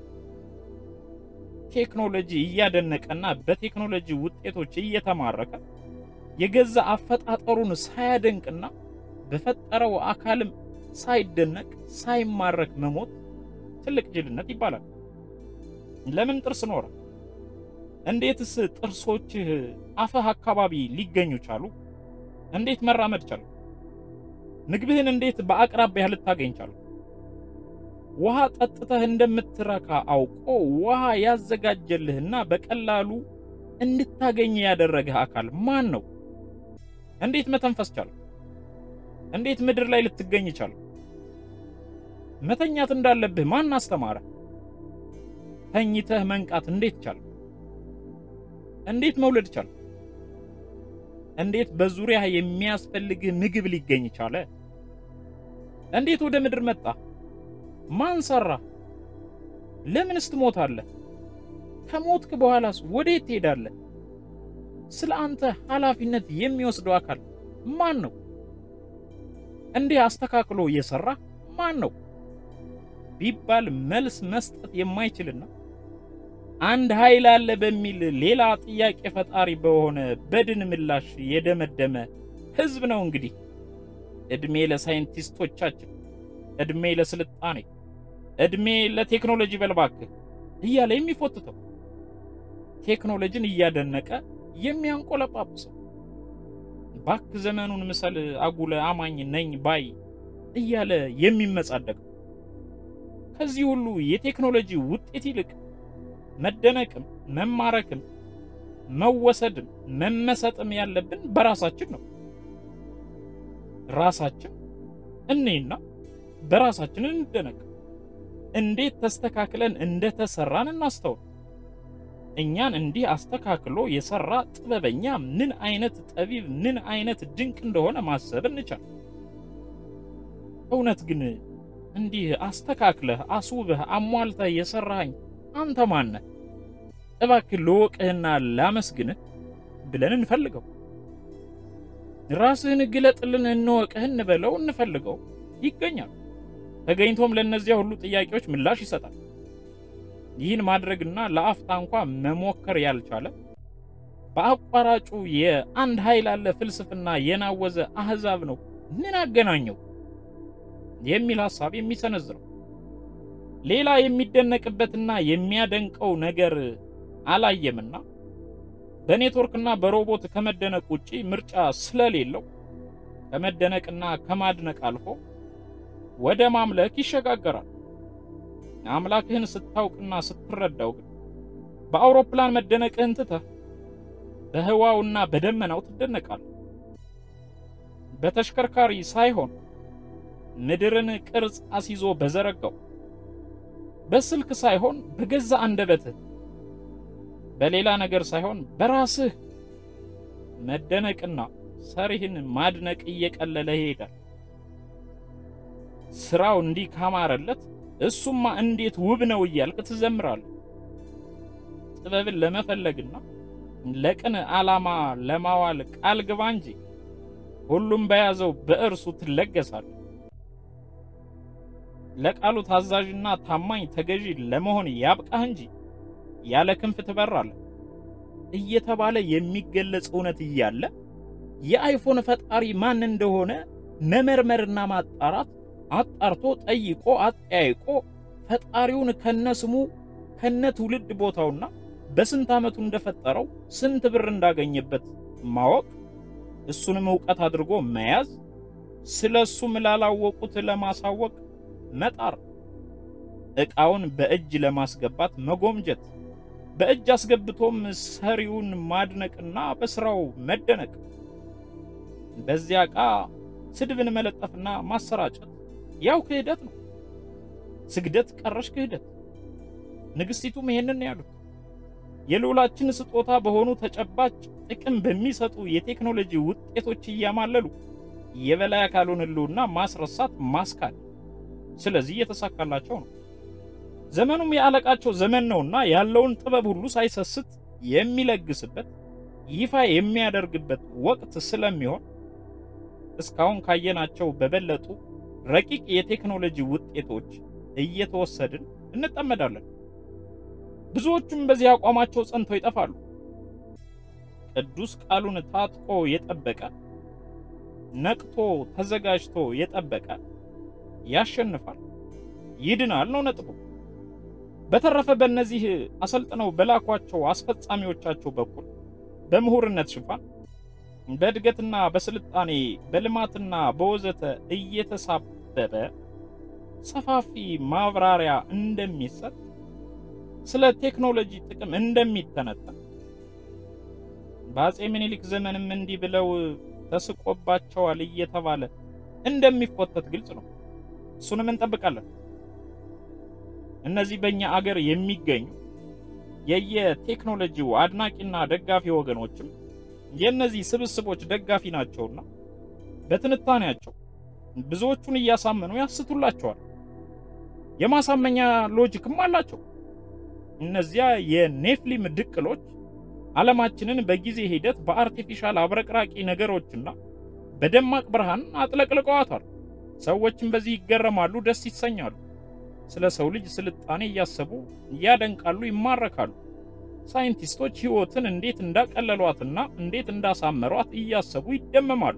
ቴክኖሎጂ እያደነቀና በቴክኖሎጂ ውጤቶች እየተማረከ የገዛ አፈጣጠሩን ሳያደንቅና በፈጠረው አካልም ሳይደነቅ ሳይማረክ መሞት ትልቅ ጅልነት ይባላል። ለምን ጥርስ ኖረ? እንዴትስ ጥርሶችህ አፍህ አካባቢ ሊገኙ ቻሉ? እንዴት መራመድ ቻሉ? ምግብህን እንዴት በአቅራቢያ ልታገኝ ቻሉ? ውሃ ጠጥተህ እንደምትረካ አውቆ ውሃ ያዘጋጀልህና በቀላሉ እንድታገኝ ያደረገህ አካል ማን ነው? እንዴት መተንፈስ ቻሉ? እንዴት ምድር ላይ ልትገኝ ቻሉ? መተኛት እንዳለብህ ማን አስተማረ? ተኝተህ መንቃት እንዴት ቻሉ? እንዴት መውለድ ቻሉ? እንዴት በዙሪያ የሚያስፈልግህ ምግብ ሊገኝ ቻለ? እንዴት ወደ ምድር መጣ? ማን ሰራ? ለምንስ ትሞታለህ? ከሞትክ በኋላስ ወዴት ትሄዳለህ? ስለ አንተ ኃላፊነት የሚወስደው አካል ማን ነው? እንዲህ አስተካክሎ እየሰራ ማን ነው ቢባል መልስ መስጠት የማይችልና አንድ ኃይል አለ በሚል ሌላ ጥያቄ ፈጣሪ በሆነ በድን ምላሽ የደመደመ ሕዝብ ነው። እንግዲህ እድሜ ለሳይንቲስቶቻችን፣ እድሜ ለስልጣኔ፣ እድሜ ለቴክኖሎጂ በልባክህ እያለ የሚፎትተው ቴክኖሎጂን እያደነቀ የሚያንቆለጳጵሰው ባክ ዘመኑን ምሰል አጉለ አማኝ ነኝ ባይ እያለ የሚመጻደቀው ከዚህ ሁሉ የቴክኖሎጂ ውጤት ይልቅ መደነቅም መማረክም መወሰድም መመሰጥም ያለብን በራሳችን ነው። ራሳችን እኔና በራሳችን እንደነቅ። እንዴት ተስተካክለን እንደተሰራን እናስተውል። እኛን እንዲህ አስተካክሎ የሰራ ጥበበኛ ምን አይነት ጠቢብ ምን አይነት ድንቅ እንደሆነ ማሰብ እንቻል። እውነት ግን እንዲህ አስተካክለህ አስውበህ አሟልተህ የሰራኸኝ አንተ ማነህ? እባክህ ልወቅህና ላመስግንህ ብለን እንፈልገው። ራስህን ግለጥልን፣ እንወቅህ፣ እንበለው፣ እንፈልገው። ይገኛል። ተገኝቶም ለእነዚያ ሁሉ ጥያቄዎች ምላሽ ይሰጣል። ይህን ማድረግና ለአፍታ እንኳ መሞከር ያልቻለ በአቋራጩ የአንድ ኃይል አለ ፍልስፍና የናወዘ አህዛብ ነው ምን አገናኘው የሚል ሐሳብ የሚሰነዝረው ሌላ የሚደነቅበትና የሚያደንቀው ነገር አላየምና በኔትወርክና በሮቦት ከመደነቅ ውጪ ምርጫ ስለሌለው ከመደነቅና ከማድነቅ አልፎ ወደ ማምለክ ይሸጋገራል። አምላክህን ስታውቅና ስትረዳው ግን በአውሮፕላን መደነቅህን ትተህ በህዋውና በደመናው ትደነቃለህ። በተሽከርካሪ ሳይሆን ምድርን ቅርጽ አስይዞ በዘረጋው በስልክ ሳይሆን በገዛ አንደበትህ በሌላ ነገር ሳይሆን በራስህ መደነቅና ሰሪህን ማድነቅ እየቀለለ ይሄዳል። ስራው እንዲህ ካማረለት እሱማ እንዴት ውብ ነው እያልክ ትዘምራለህ። ጥበብን ለመፈለግና ለቅን ዓላማ ለማዋል ቃል ግባ እንጂ ሁሉም በያዘው በእርሱ ትለገሳለህ። ለቃሉ ታዛዥና ታማኝ ተገዢ ለመሆን ያብቃህ እንጂ ያለ ክንፍ ትበራለህ እየተባለ የሚገለጽ እውነት እያለ የአይፎን ፈጣሪ ማን እንደሆነ መመርመርና ማጣራት አጣርቶ ጠይቆ አጠያይቆ ፈጣሪውን ከነስሙ ከነ ትውልድ ቦታውና በስንት ዓመቱ እንደፈጠረው ስንት ብር እንዳገኘበት ማወቅ እሱንም ዕውቀት አድርጎ መያዝ ስለ እሱም ላላወቁት ለማሳወቅ መጣር ዕቃውን በእጅ ለማስገባት መጎምጀት በእጅ አስገብቶም ሰሪውን ማድነቅና በስራው መደነቅ በዚያ ዕቃ ስድብን መለጠፍና ማሰራጨት ያው ክህደት ነው። ስግደት ቀረሽ ክህደት። ንግሥቲቱም ይሄንን ያሉት የልዑላችን ስጦታ በሆኑ ተጨባጭ ጥቅም በሚሰጡ የቴክኖሎጂ ውጤቶች እያማለሉ የበላይ አካሉን ሕልውና ማስረሳት ማስካድ። ስለዚህ እየተሳካላቸው ነው። ዘመኑም የአለቃቸው ዘመን ነውና ያለውን ጥበብ ሁሉ ሳይሰስት የሚለግስበት ይፋ የሚያደርግበት ወቅት ስለሚሆን እስካሁን ካየናቸው በበለጡ ረቂቅ የቴክኖሎጂ ውጤቶች እየተወሰድን እንጠመዳለን። ብዙዎቹም በዚህ አቋማቸው ጸንተው ይጠፋሉ። ቅዱስ ቃሉን ታጥቆ የጠበቀ ነቅቶ ተዘጋጅቶ የጠበቀ ያሸንፋል፣ ይድናል ነው ነጥቡ። በተረፈ በእነዚህ አሰልጥነው በላኳቸው አስፈጻሚዎቻቸው በኩል በምሁርነት ሽፋን በእድገትና በስልጣኔ በልማትና በወዘተ እየተሳበበ ሰፋፊ ማብራሪያ እንደሚሰጥ ስለ ቴክኖሎጂ ጥቅም እንደሚተነተን በአፄ ምኒልክ ዘመንም እንዲህ ብለው ተስቆባቸዋል እየተባለ እንደሚፎተት ግልጽ ነው። እሱንም እንጠብቃለን። እነዚህ በእኛ አገር የሚገኙ የየቴክኖሎጂው አድናቂና ደጋፊ ወገኖችም የእነዚህ ስብስቦች ደጋፊ ናቸውና በትንታኔያቸው ብዙዎቹን እያሳመኑ ያስቱላቸዋል። የማሳመኛ ሎጂክም አላቸው። እነዚያ የኔፍሊም ድቅሎች ዓለማችንን በጊዜ ሂደት በአርቲፊሻል አብረቅራቂ ነገሮችና በደማቅ ብርሃን አጥለቅልቀዋታል። ሰዎችም በዚህ ይገረማሉ፣ ደስ ይሰኛሉ። ስለ ሰው ልጅ ስልጣኔ እያሰቡ ያደንቃሉ፣ ይማረካሉ። ሳይንቲስቶች ሕይወትን እንዴት እንዳቀለሏትና እንዴት እንዳሳመሯት እያሰቡ ይደመማሉ።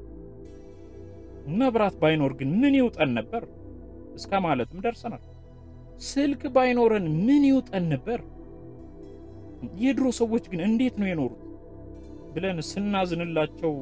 መብራት ባይኖር ግን ምን ይውጠን ነበር እስከ ማለትም ደርሰናል። ስልክ ባይኖረን ምን ይውጠን ነበር፣ የድሮ ሰዎች ግን እንዴት ነው የኖሩት ብለን ስናዝንላቸው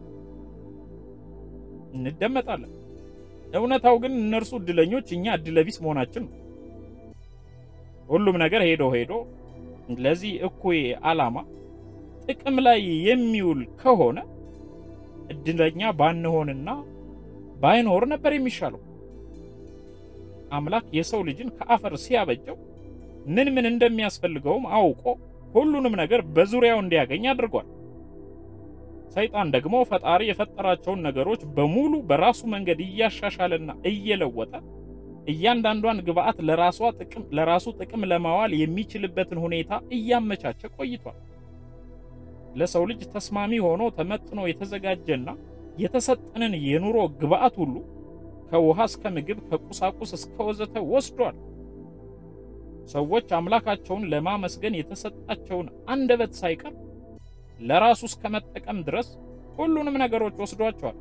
እንደመጣለን። እውነታው ግን እነርሱ እድለኞች፣ እኛ እድለቢስ መሆናችን ነው። ሁሉም ነገር ሄዶ ሄዶ ለዚህ እኩይ ዓላማ ጥቅም ላይ የሚውል ከሆነ እድለኛ ባንሆንና ባይኖር ነበር የሚሻለው። አምላክ የሰው ልጅን ከአፈር ሲያበጀው ምን ምን እንደሚያስፈልገውም አውቆ ሁሉንም ነገር በዙሪያው እንዲያገኝ አድርጓል። ሰይጣን ደግሞ ፈጣሪ የፈጠራቸውን ነገሮች በሙሉ በራሱ መንገድ እያሻሻለና እየለወጠ እያንዳንዷን ግብአት ለራሷ ጥቅም ለራሱ ጥቅም ለማዋል የሚችልበትን ሁኔታ እያመቻቸ ቆይቷል። ለሰው ልጅ ተስማሚ ሆኖ ተመጥኖ የተዘጋጀና የተሰጠንን የኑሮ ግብአት ሁሉ ከውሃ እስከ ምግብ ከቁሳቁስ እስከ ወዘተ ወስዷል። ሰዎች አምላካቸውን ለማመስገን የተሰጣቸውን አንደበት ሳይቀር ለራሱ እስከ መጠቀም ድረስ ሁሉንም ነገሮች ወስዷቸዋል።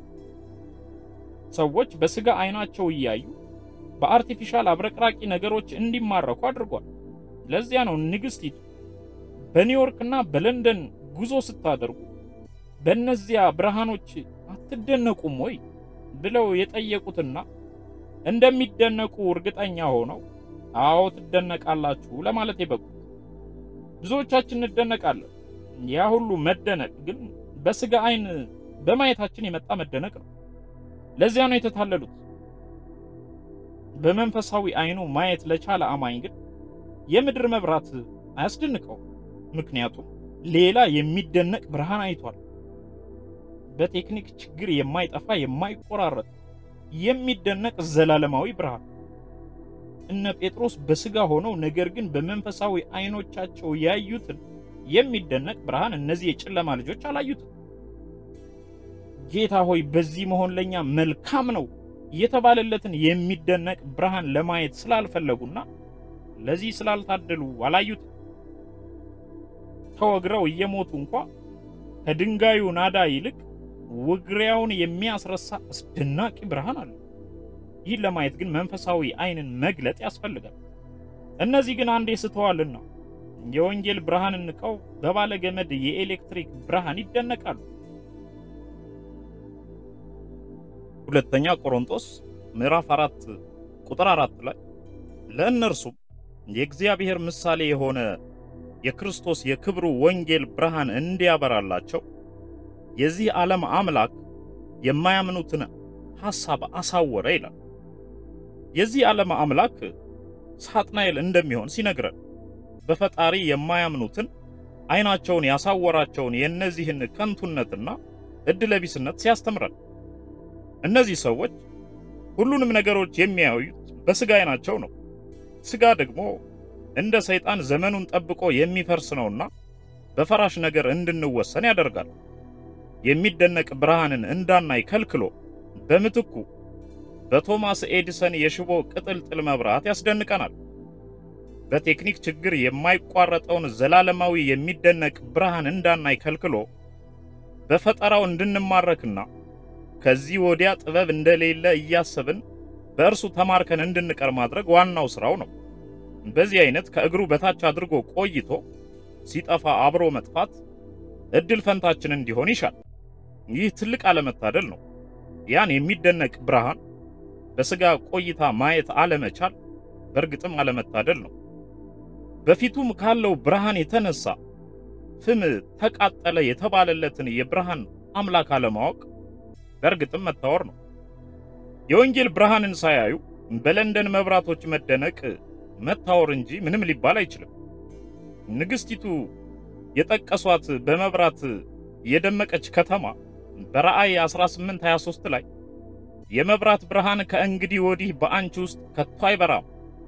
ሰዎች በስጋ አይናቸው እያዩ በአርቲፊሻል አብረቅራቂ ነገሮች እንዲማረኩ አድርጓል። ለዚያ ነው ንግሥቲቱ በኒውዮርክና በለንደን ጉዞ ስታደርጉ በእነዚያ ብርሃኖች አትደነቁም ወይ ብለው የጠየቁትና እንደሚደነቁ እርግጠኛ ሆነው አዎ ትደነቃላችሁ ለማለት የበቁት። ብዙዎቻችን እንደነቃለን። ያ ሁሉ መደነቅ ግን በስጋ አይን በማየታችን የመጣ መደነቅ ነው። ለዚያ ነው የተታለሉት። በመንፈሳዊ አይኑ ማየት ለቻለ አማኝ ግን የምድር መብራት አያስደንቀው። ምክንያቱም ሌላ የሚደነቅ ብርሃን አይቷል። በቴክኒክ ችግር የማይጠፋ የማይቆራረጥ የሚደነቅ ዘላለማዊ ብርሃን። እነ ጴጥሮስ በስጋ ሆነው ነገር ግን በመንፈሳዊ አይኖቻቸው ያዩትን የሚደነቅ ብርሃን እነዚህ የጨለማ ልጆች አላዩትም። ጌታ ሆይ በዚህ መሆን ለኛ መልካም ነው የተባለለትን የሚደነቅ ብርሃን ለማየት ስላልፈለጉና ለዚህ ስላልታደሉ አላዩትም። ተወግረው እየሞቱ እንኳ ከድንጋዩ ናዳ ይልቅ ውግሪያውን የሚያስረሳ አስደናቂ ብርሃን አለ። ይህን ለማየት ግን መንፈሳዊ አይንን መግለጥ ያስፈልጋል። እነዚህ ግን አንዴ ስተዋልና የወንጌል ብርሃን ንቀው በባለ ገመድ የኤሌክትሪክ ብርሃን ይደነቃሉ። ሁለተኛ ቆሮንቶስ ምዕራፍ 4 ቁጥር 4 ላይ ለእነርሱም የእግዚአብሔር ምሳሌ የሆነ የክርስቶስ የክብሩ ወንጌል ብርሃን እንዲያበራላቸው የዚህ ዓለም አምላክ የማያምኑትን ሐሳብ አሳወረ ይላል። የዚህ ዓለም አምላክ ሳጥናኤል እንደሚሆን ሲነግረን በፈጣሪ የማያምኑትን ዓይናቸውን ያሳወራቸውን የእነዚህን ከንቱነትና ዕድለቢስነት ሲያስተምረን እነዚህ ሰዎች ሁሉንም ነገሮች የሚያዩት በሥጋ ዓይናቸው ነው። ሥጋ ደግሞ እንደ ሰይጣን ዘመኑን ጠብቆ የሚፈርስ ነውና በፈራሽ ነገር እንድንወሰን ያደርጋል። የሚደነቅ ብርሃንን እንዳናይ ከልክሎ በምትኩ በቶማስ ኤዲሰን የሽቦ ቅጥልጥል መብራት ያስደንቀናል። በቴክኒክ ችግር የማይቋረጠውን ዘላለማዊ የሚደነቅ ብርሃን እንዳናይ ከልክሎ በፈጠራው እንድንማረክና ከዚህ ወዲያ ጥበብ እንደሌለ እያሰብን በእርሱ ተማርከን እንድንቀር ማድረግ ዋናው ሥራው ነው። በዚህ አይነት ከእግሩ በታች አድርጎ ቆይቶ ሲጠፋ አብሮ መጥፋት እድል ፈንታችን እንዲሆን ይሻል። ይህ ትልቅ አለመታደል ነው። ያን የሚደነቅ ብርሃን በሥጋ ቆይታ ማየት አለመቻል በእርግጥም አለመታደል ነው። በፊቱም ካለው ብርሃን የተነሳ ፍም ተቃጠለ የተባለለትን የብርሃን አምላክ አለማወቅ በእርግጥም መታወር ነው። የወንጌል ብርሃንን ሳያዩ በለንደን መብራቶች መደነቅ መታወር እንጂ ምንም ሊባል አይችልም። ንግሥቲቱ የጠቀሷት በመብራት የደመቀች ከተማ በራእይ 1823 ላይ የመብራት ብርሃን ከእንግዲህ ወዲህ በአንቺ ውስጥ ከቶ አይበራም፣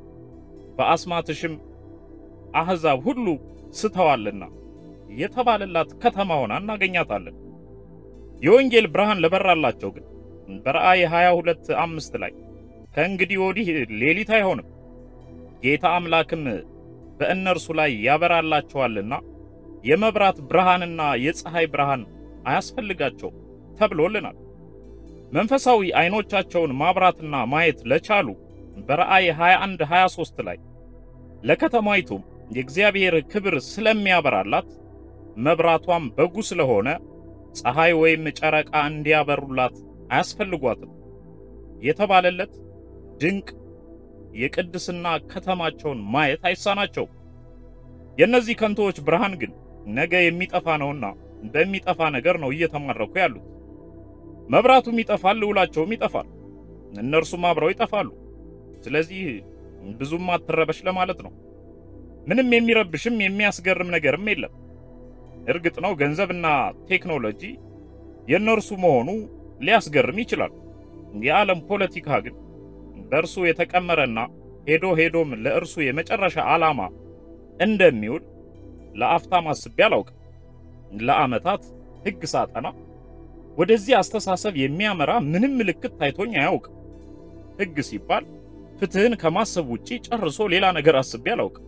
በአስማትሽም አሕዛብ ሁሉ ስተዋልና የተባለላት ከተማ ሆና እናገኛታለን። የወንጌል ብርሃን ለበራላቸው ግን በራእይ 22 አምስት ላይ ከእንግዲህ ወዲህ ሌሊት አይሆንም፣ ጌታ አምላክም በእነርሱ ላይ ያበራላቸዋልና የመብራት ብርሃንና የፀሐይ ብርሃን አያስፈልጋቸውም ተብሎልናል። መንፈሳዊ አይኖቻቸውን ማብራትና ማየት ለቻሉ በራእይ 21 23 ላይ ለከተማይቱም የእግዚአብሔር ክብር ስለሚያበራላት መብራቷም በጉ ስለሆነ ፀሐይ ወይም ጨረቃ እንዲያበሩላት አያስፈልጓትም የተባለለት ድንቅ የቅድስና ከተማቸውን ማየት አይሳናቸውም። የእነዚህ ከንቶዎች ብርሃን ግን ነገ የሚጠፋ ነውና በሚጠፋ ነገር ነው እየተማረኩ ያሉት። መብራቱም ይጠፋል፣ ልውላቸውም ይጠፋል፣ እነርሱም አብረው ይጠፋሉ። ስለዚህ ብዙም አትረበሽ ለማለት ነው። ምንም የሚረብሽም የሚያስገርም ነገርም የለም። እርግጥ ነው ገንዘብና ቴክኖሎጂ የእነርሱ መሆኑ ሊያስገርም ይችላል። የዓለም ፖለቲካ ግን በእርሱ የተቀመረና ሄዶ ሄዶም ለእርሱ የመጨረሻ ዓላማ እንደሚውል ለአፍታም አስቤ አላውቅም። ለዓመታት ሕግ ሳጠና ወደዚህ አስተሳሰብ የሚያመራ ምንም ምልክት ታይቶኝ አያውቅም። ሕግ ሲባል ፍትህን ከማሰብ ውጪ ጨርሶ ሌላ ነገር አስቤ አላውቅም።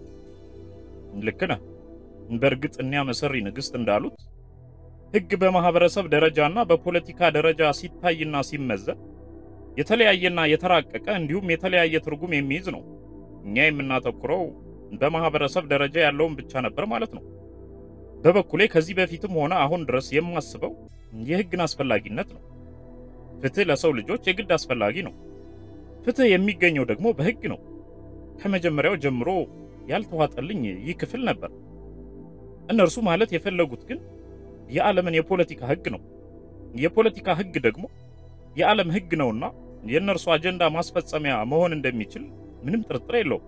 ልክ ነህ። በእርግጥ እኒያ መሰሪ ንግሥት እንዳሉት ሕግ በማህበረሰብ ደረጃና በፖለቲካ ደረጃ ሲታይና ሲመዘን የተለያየና የተራቀቀ እንዲሁም የተለያየ ትርጉም የሚይዝ ነው። እኛ የምናተኩረው በማህበረሰብ ደረጃ ያለውን ብቻ ነበር ማለት ነው። በበኩሌ ከዚህ በፊትም ሆነ አሁን ድረስ የማስበው የሕግን አስፈላጊነት ነው። ፍትህ ለሰው ልጆች የግድ አስፈላጊ ነው። ፍትህ የሚገኘው ደግሞ በሕግ ነው። ከመጀመሪያው ጀምሮ ያልተዋጠልኝ ይህ ክፍል ነበር። እነርሱ ማለት የፈለጉት ግን የዓለምን የፖለቲካ ሕግ ነው። የፖለቲካ ሕግ ደግሞ የዓለም ሕግ ነውና የእነርሱ አጀንዳ ማስፈጸሚያ መሆን እንደሚችል ምንም ጥርጥር የለውም።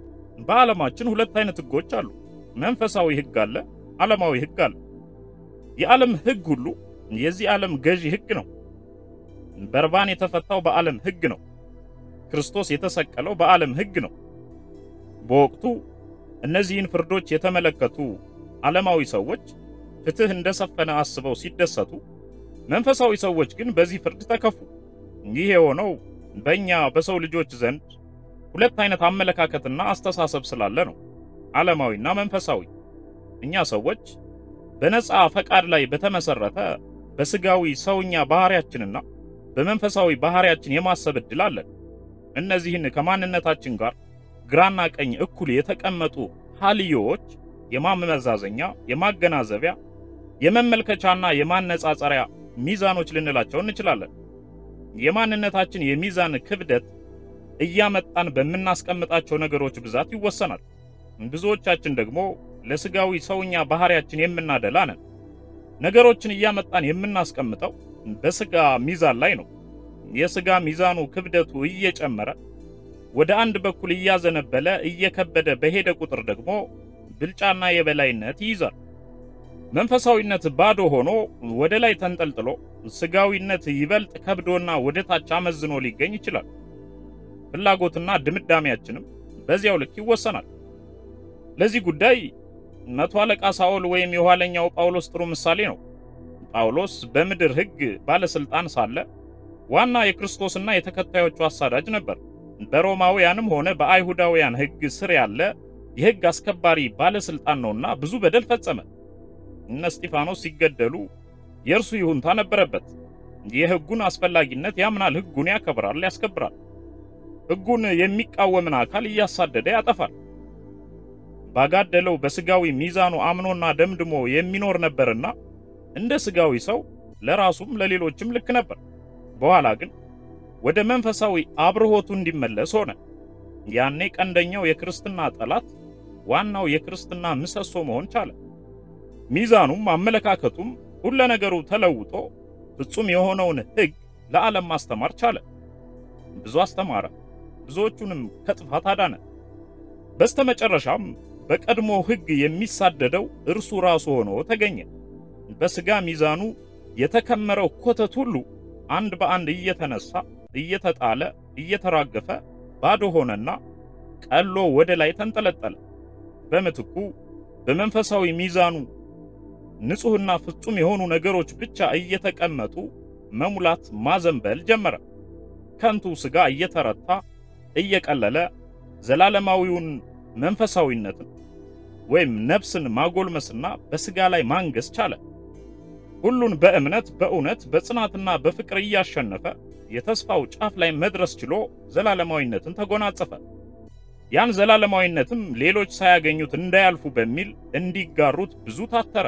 በዓለማችን ሁለት አይነት ሕጎች አሉ። መንፈሳዊ ሕግ አለ፣ ዓለማዊ ሕግ አለ። የዓለም ሕግ ሁሉ የዚህ ዓለም ገዢ ሕግ ነው። በርባን የተፈታው በዓለም ሕግ ነው። ክርስቶስ የተሰቀለው በዓለም ሕግ ነው። በወቅቱ እነዚህን ፍርዶች የተመለከቱ ዓለማዊ ሰዎች ፍትህ እንደሰፈነ አስበው ሲደሰቱ፣ መንፈሳዊ ሰዎች ግን በዚህ ፍርድ ተከፉ። ይህ የሆነው በእኛ በሰው ልጆች ዘንድ ሁለት አይነት አመለካከትና አስተሳሰብ ስላለ ነው፣ ዓለማዊና መንፈሳዊ። እኛ ሰዎች በነፃ ፈቃድ ላይ በተመሰረተ በስጋዊ ሰውኛ ባህሪያችንና በመንፈሳዊ ባህሪያችን የማሰብ ዕድል አለን። እነዚህን ከማንነታችን ጋር ግራና ቀኝ እኩል የተቀመጡ ሀልዮዎች የማመዛዘኛ፣ የማገናዘቢያ፣ የመመልከቻና የማነጻጸሪያ ሚዛኖች ልንላቸው እንችላለን። የማንነታችን የሚዛን ክብደት እያመጣን በምናስቀምጣቸው ነገሮች ብዛት ይወሰናል። ብዙዎቻችን ደግሞ ለስጋዊ ሰውኛ ባህሪያችን የምናደላ ነን። ነገሮችን እያመጣን የምናስቀምጠው በስጋ ሚዛን ላይ ነው። የስጋ ሚዛኑ ክብደቱ እየጨመረ ወደ አንድ በኩል እያዘነበለ እየከበደ በሄደ ቁጥር ደግሞ ብልጫና የበላይነት ይይዛል። መንፈሳዊነት ባዶ ሆኖ ወደ ላይ ተንጠልጥሎ ስጋዊነት ይበልጥ ከብዶና ወደ ታች አመዝኖ ሊገኝ ይችላል። ፍላጎትና ድምዳሜያችንም በዚያው ልክ ይወሰናል። ለዚህ ጉዳይ መቶ አለቃ ሳኦል ወይም የኋለኛው ጳውሎስ ጥሩ ምሳሌ ነው። ጳውሎስ በምድር ሕግ ባለስልጣን ሳለ ዋና የክርስቶስና የተከታዮቹ አሳዳጅ ነበር። በሮማውያንም ሆነ በአይሁዳውያን ሕግ ስር ያለ የሕግ አስከባሪ ባለስልጣን ነውና ብዙ በደል ፈጸመ። እነ እስጢፋኖስ ሲገደሉ የእርሱ ይሁንታ ነበረበት። የሕጉን አስፈላጊነት ያምናል፣ ሕጉን ያከብራል፣ ያስከብራል። ሕጉን የሚቃወምን አካል እያሳደደ ያጠፋል። ባጋደለው በስጋዊ ሚዛኑ አምኖና ደምድሞ የሚኖር ነበርና እንደ ስጋዊ ሰው ለራሱም ለሌሎችም ልክ ነበር። በኋላ ግን ወደ መንፈሳዊ አብርሆቱ እንዲመለስ ሆነ። ያኔ ቀንደኛው የክርስትና ጠላት ዋናው የክርስትና ምሰሶ መሆን ቻለ። ሚዛኑም አመለካከቱም ሁለ ነገሩ ተለውጦ ፍጹም የሆነውን ሕግ ለዓለም ማስተማር ቻለ። ብዙ አስተማረ፣ ብዙዎቹንም ከጥፋት አዳነ። በስተመጨረሻም በቀድሞ ሕግ የሚሳደደው እርሱ ራሱ ሆኖ ተገኘ። በሥጋ ሚዛኑ የተከመረው ኮተት ሁሉ አንድ በአንድ እየተነሳ እየተጣለ እየተራገፈ ባዶ ሆነና ቀሎ ወደ ላይ ተንጠለጠለ። በምትኩ በመንፈሳዊ ሚዛኑ ንጹሕና ፍጹም የሆኑ ነገሮች ብቻ እየተቀመጡ መሙላት ማዘንበል ጀመረ። ከንቱ ሥጋ እየተረታ እየቀለለ ዘላለማዊውን መንፈሳዊነትን ወይም ነፍስን ማጎልመስና በሥጋ ላይ ማንገስ ቻለ። ሁሉን በእምነት በእውነት በጽናትና በፍቅር እያሸነፈ የተስፋው ጫፍ ላይ መድረስ ችሎ ዘላለማዊነትን ተጎናጸፈ። ያን ዘላለማዊነትም ሌሎች ሳያገኙት እንዳያልፉ በሚል እንዲጋሩት ብዙ ታተረ።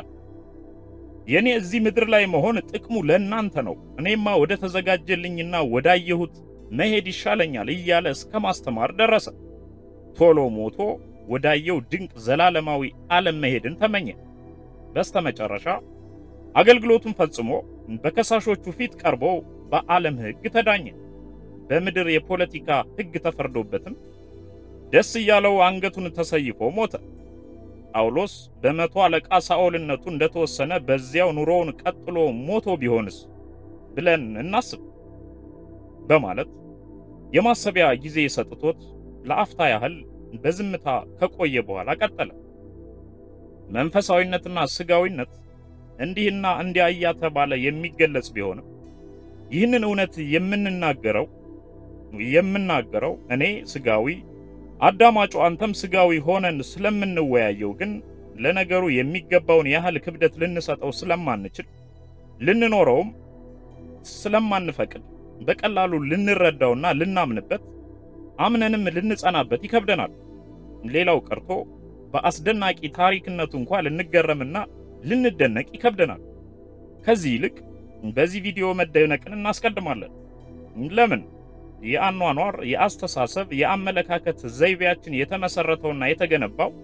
የኔ እዚህ ምድር ላይ መሆን ጥቅሙ ለእናንተ ነው፣ እኔማ ወደ ተዘጋጀልኝና ወዳየሁት መሄድ ይሻለኛል እያለ እስከ ማስተማር ደረሰ። ቶሎ ሞቶ ወዳየው ድንቅ ዘላለማዊ ዓለም መሄድን ተመኘ። በስተመጨረሻ አገልግሎቱን ፈጽሞ በከሳሾቹ ፊት ቀርቦ በዓለም ሕግ ተዳኘ። በምድር የፖለቲካ ሕግ ተፈርዶበትም ደስ እያለው አንገቱን ተሰይፎ ሞተ። ጳውሎስ በመቶ አለቃ ሳኦልነቱ እንደተወሰነ በዚያው ኑሮውን ቀጥሎ ሞቶ ቢሆንስ ብለን እናስብ በማለት የማሰቢያ ጊዜ ሰጥቶት ለአፍታ ያህል በዝምታ ከቆየ በኋላ ቀጠለ። መንፈሳዊነትና ስጋዊነት እንዲህና እንዲያ እያተባለ የሚገለጽ ቢሆንም ይህንን እውነት የምንናገረው የምናገረው እኔ ስጋዊ አዳማጩ አንተም ስጋዊ ሆነን ስለምንወያየው ግን ለነገሩ የሚገባውን ያህል ክብደት ልንሰጠው ስለማንችል ልንኖረውም ስለማንፈቅድ በቀላሉ ልንረዳውና ልናምንበት አምነንም ልንጸናበት ይከብደናል። ሌላው ቀርቶ በአስደናቂ ታሪክነቱ እንኳ ልንገረምና ልንደነቅ ይከብደናል። ከዚህ ይልቅ በዚህ ቪዲዮ መደነቅን እናስቀድማለን። ለምን? የአኗኗር፣ የአስተሳሰብ፣ የአመለካከት ዘይቤያችን የተመሰረተውና የተገነባው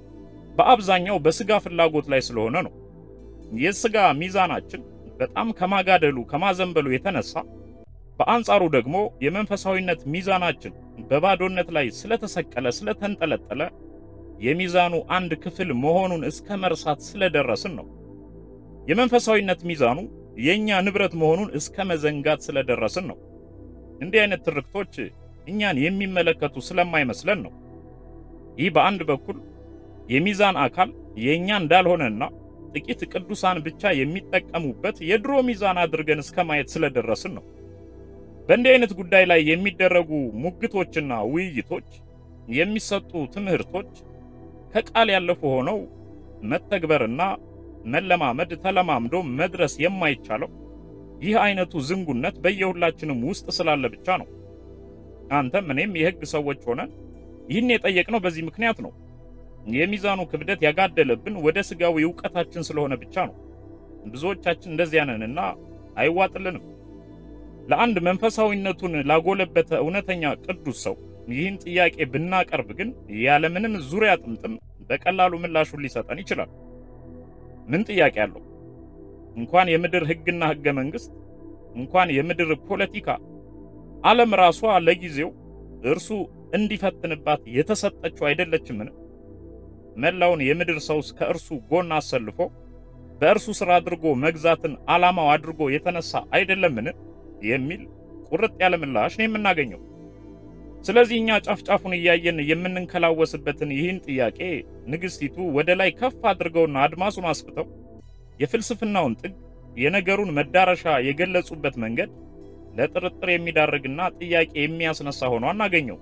በአብዛኛው በስጋ ፍላጎት ላይ ስለሆነ ነው። የስጋ ሚዛናችን በጣም ከማጋደሉ ከማዘንበሉ የተነሳ በአንጻሩ ደግሞ የመንፈሳዊነት ሚዛናችን በባዶነት ላይ ስለተሰቀለ ስለተንጠለጠለ የሚዛኑ አንድ ክፍል መሆኑን እስከ መርሳት ስለደረስን ነው። የመንፈሳዊነት ሚዛኑ የኛ ንብረት መሆኑን እስከ መዘንጋት ስለደረስን ነው። እንዲህ አይነት ትርክቶች እኛን የሚመለከቱ ስለማይመስለን ነው። ይህ በአንድ በኩል የሚዛን አካል የኛ እንዳልሆነና ጥቂት ቅዱሳን ብቻ የሚጠቀሙበት የድሮ ሚዛን አድርገን እስከ ማየት ስለደረስን ነው። በእንዲህ አይነት ጉዳይ ላይ የሚደረጉ ሙግቶችና ውይይቶች፣ የሚሰጡ ትምህርቶች ከቃል ያለፉ ሆነው መተግበርና መለማመድ ተለማምዶ መድረስ የማይቻለው ይህ አይነቱ ዝንጉነት በየሁላችንም ውስጥ ስላለ ብቻ ነው። አንተም እኔም የሕግ ሰዎች ሆነን ይህን የጠየቅነው በዚህ ምክንያት ነው። የሚዛኑ ክብደት ያጋደለብን ወደ ስጋዊ ዕውቀታችን ስለሆነ ብቻ ነው። ብዙዎቻችን እንደዚያ ነንና አይዋጥልንም። ለአንድ መንፈሳዊነቱን ላጎለበተ እውነተኛ ቅዱስ ሰው ይህን ጥያቄ ብናቀርብ ግን ያለምንም ዙሪያ ጥምጥም በቀላሉ ምላሹን ሊሰጠን ይችላል። ምን ጥያቄ አለው? እንኳን የምድር ሕግና ሕገ መንግሥት እንኳን የምድር ፖለቲካ ዓለም ራሷ ለጊዜው እርሱ እንዲፈትንባት የተሰጠችው አይደለችምን? መላውን የምድር ሰውስ ከእርሱ ጎን አሰልፎ በእርሱ ሥራ አድርጎ መግዛትን ዓላማው አድርጎ የተነሳ አይደለምን? የሚል ቁርጥ ያለ ምላሽ ነው የምናገኘው። ስለዚህ እኛ ጫፍጫፉን እያየን የምንንከላወስበትን ይህን ጥያቄ ንግሥቲቱ ወደ ላይ ከፍ አድርገውና አድማሱን አስፍተው የፍልስፍናውን ጥግ የነገሩን መዳረሻ የገለጹበት መንገድ ለጥርጥር የሚዳርግና ጥያቄ የሚያስነሳ ሆኖ አናገኘው።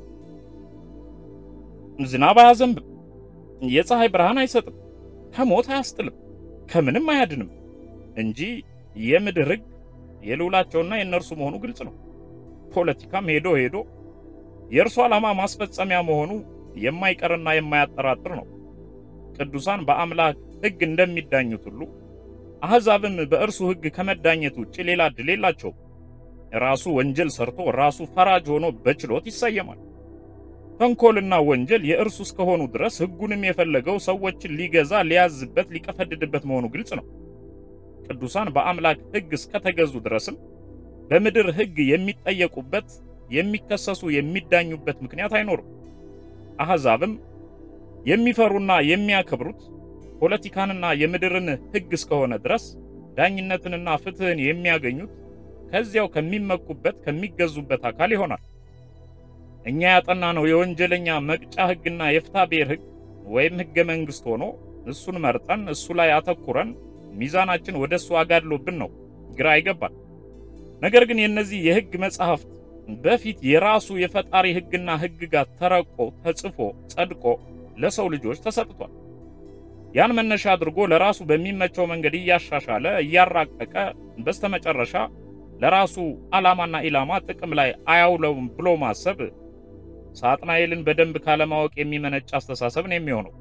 ዝናብ አያዘንብም፣ የፀሐይ ብርሃን አይሰጥም፣ ከሞት አያስጥልም፣ ከምንም አያድንም እንጂ የምድር ሕግ የልዑላቸውና የእነርሱ መሆኑ ግልጽ ነው። ፖለቲካም ሄዶ ሄዶ የእርሱ ዓላማ ማስፈጸሚያ መሆኑ የማይቀርና የማያጠራጥር ነው። ቅዱሳን በአምላክ ሕግ እንደሚዳኙት ሁሉ አሕዛብም በእርሱ ሕግ ከመዳኘት ውጭ ሌላ ዕድል የላቸውም። ራሱ ወንጀል ሰርቶ ራሱ ፈራጅ ሆኖ በችሎት ይሰየማል። ተንኮልና ወንጀል የእርሱ እስከሆኑ ድረስ ሕጉንም የፈለገው ሰዎችን ሊገዛ ሊያዝበት፣ ሊቀፈድድበት መሆኑ ግልጽ ነው። ቅዱሳን በአምላክ ሕግ እስከተገዙ ድረስም በምድር ሕግ የሚጠየቁበት የሚከሰሱ የሚዳኙበት ምክንያት አይኖርም። አሕዛብም የሚፈሩና የሚያከብሩት ፖለቲካንና የምድርን ሕግ እስከሆነ ድረስ ዳኝነትንና ፍትሕን የሚያገኙት ከዚያው ከሚመኩበት ከሚገዙበት አካል ይሆናል። እኛ ያጠናነው የወንጀለኛ መቅጫ ሕግና የፍትሐ ብሔር ሕግ ወይም ሕገ መንግሥት ሆኖ እሱን መርጠን እሱ ላይ አተኩረን ሚዛናችን ወደ እሱ አጋድሎብን ነው ግራ ይገባል። ነገር ግን የእነዚህ የሕግ መጻሕፍት በፊት የራሱ የፈጣሪ ሕግና ሕግጋት ተረቆ ተጽፎ ጸድቆ ለሰው ልጆች ተሰጥቷል። ያን መነሻ አድርጎ ለራሱ በሚመቸው መንገድ እያሻሻለ እያራቀቀ በስተመጨረሻ ለራሱ ዓላማና ኢላማ ጥቅም ላይ አያውለውም ብሎ ማሰብ ሳጥናኤልን በደንብ ካለማወቅ የሚመነጭ አስተሳሰብ ነው የሚሆነው።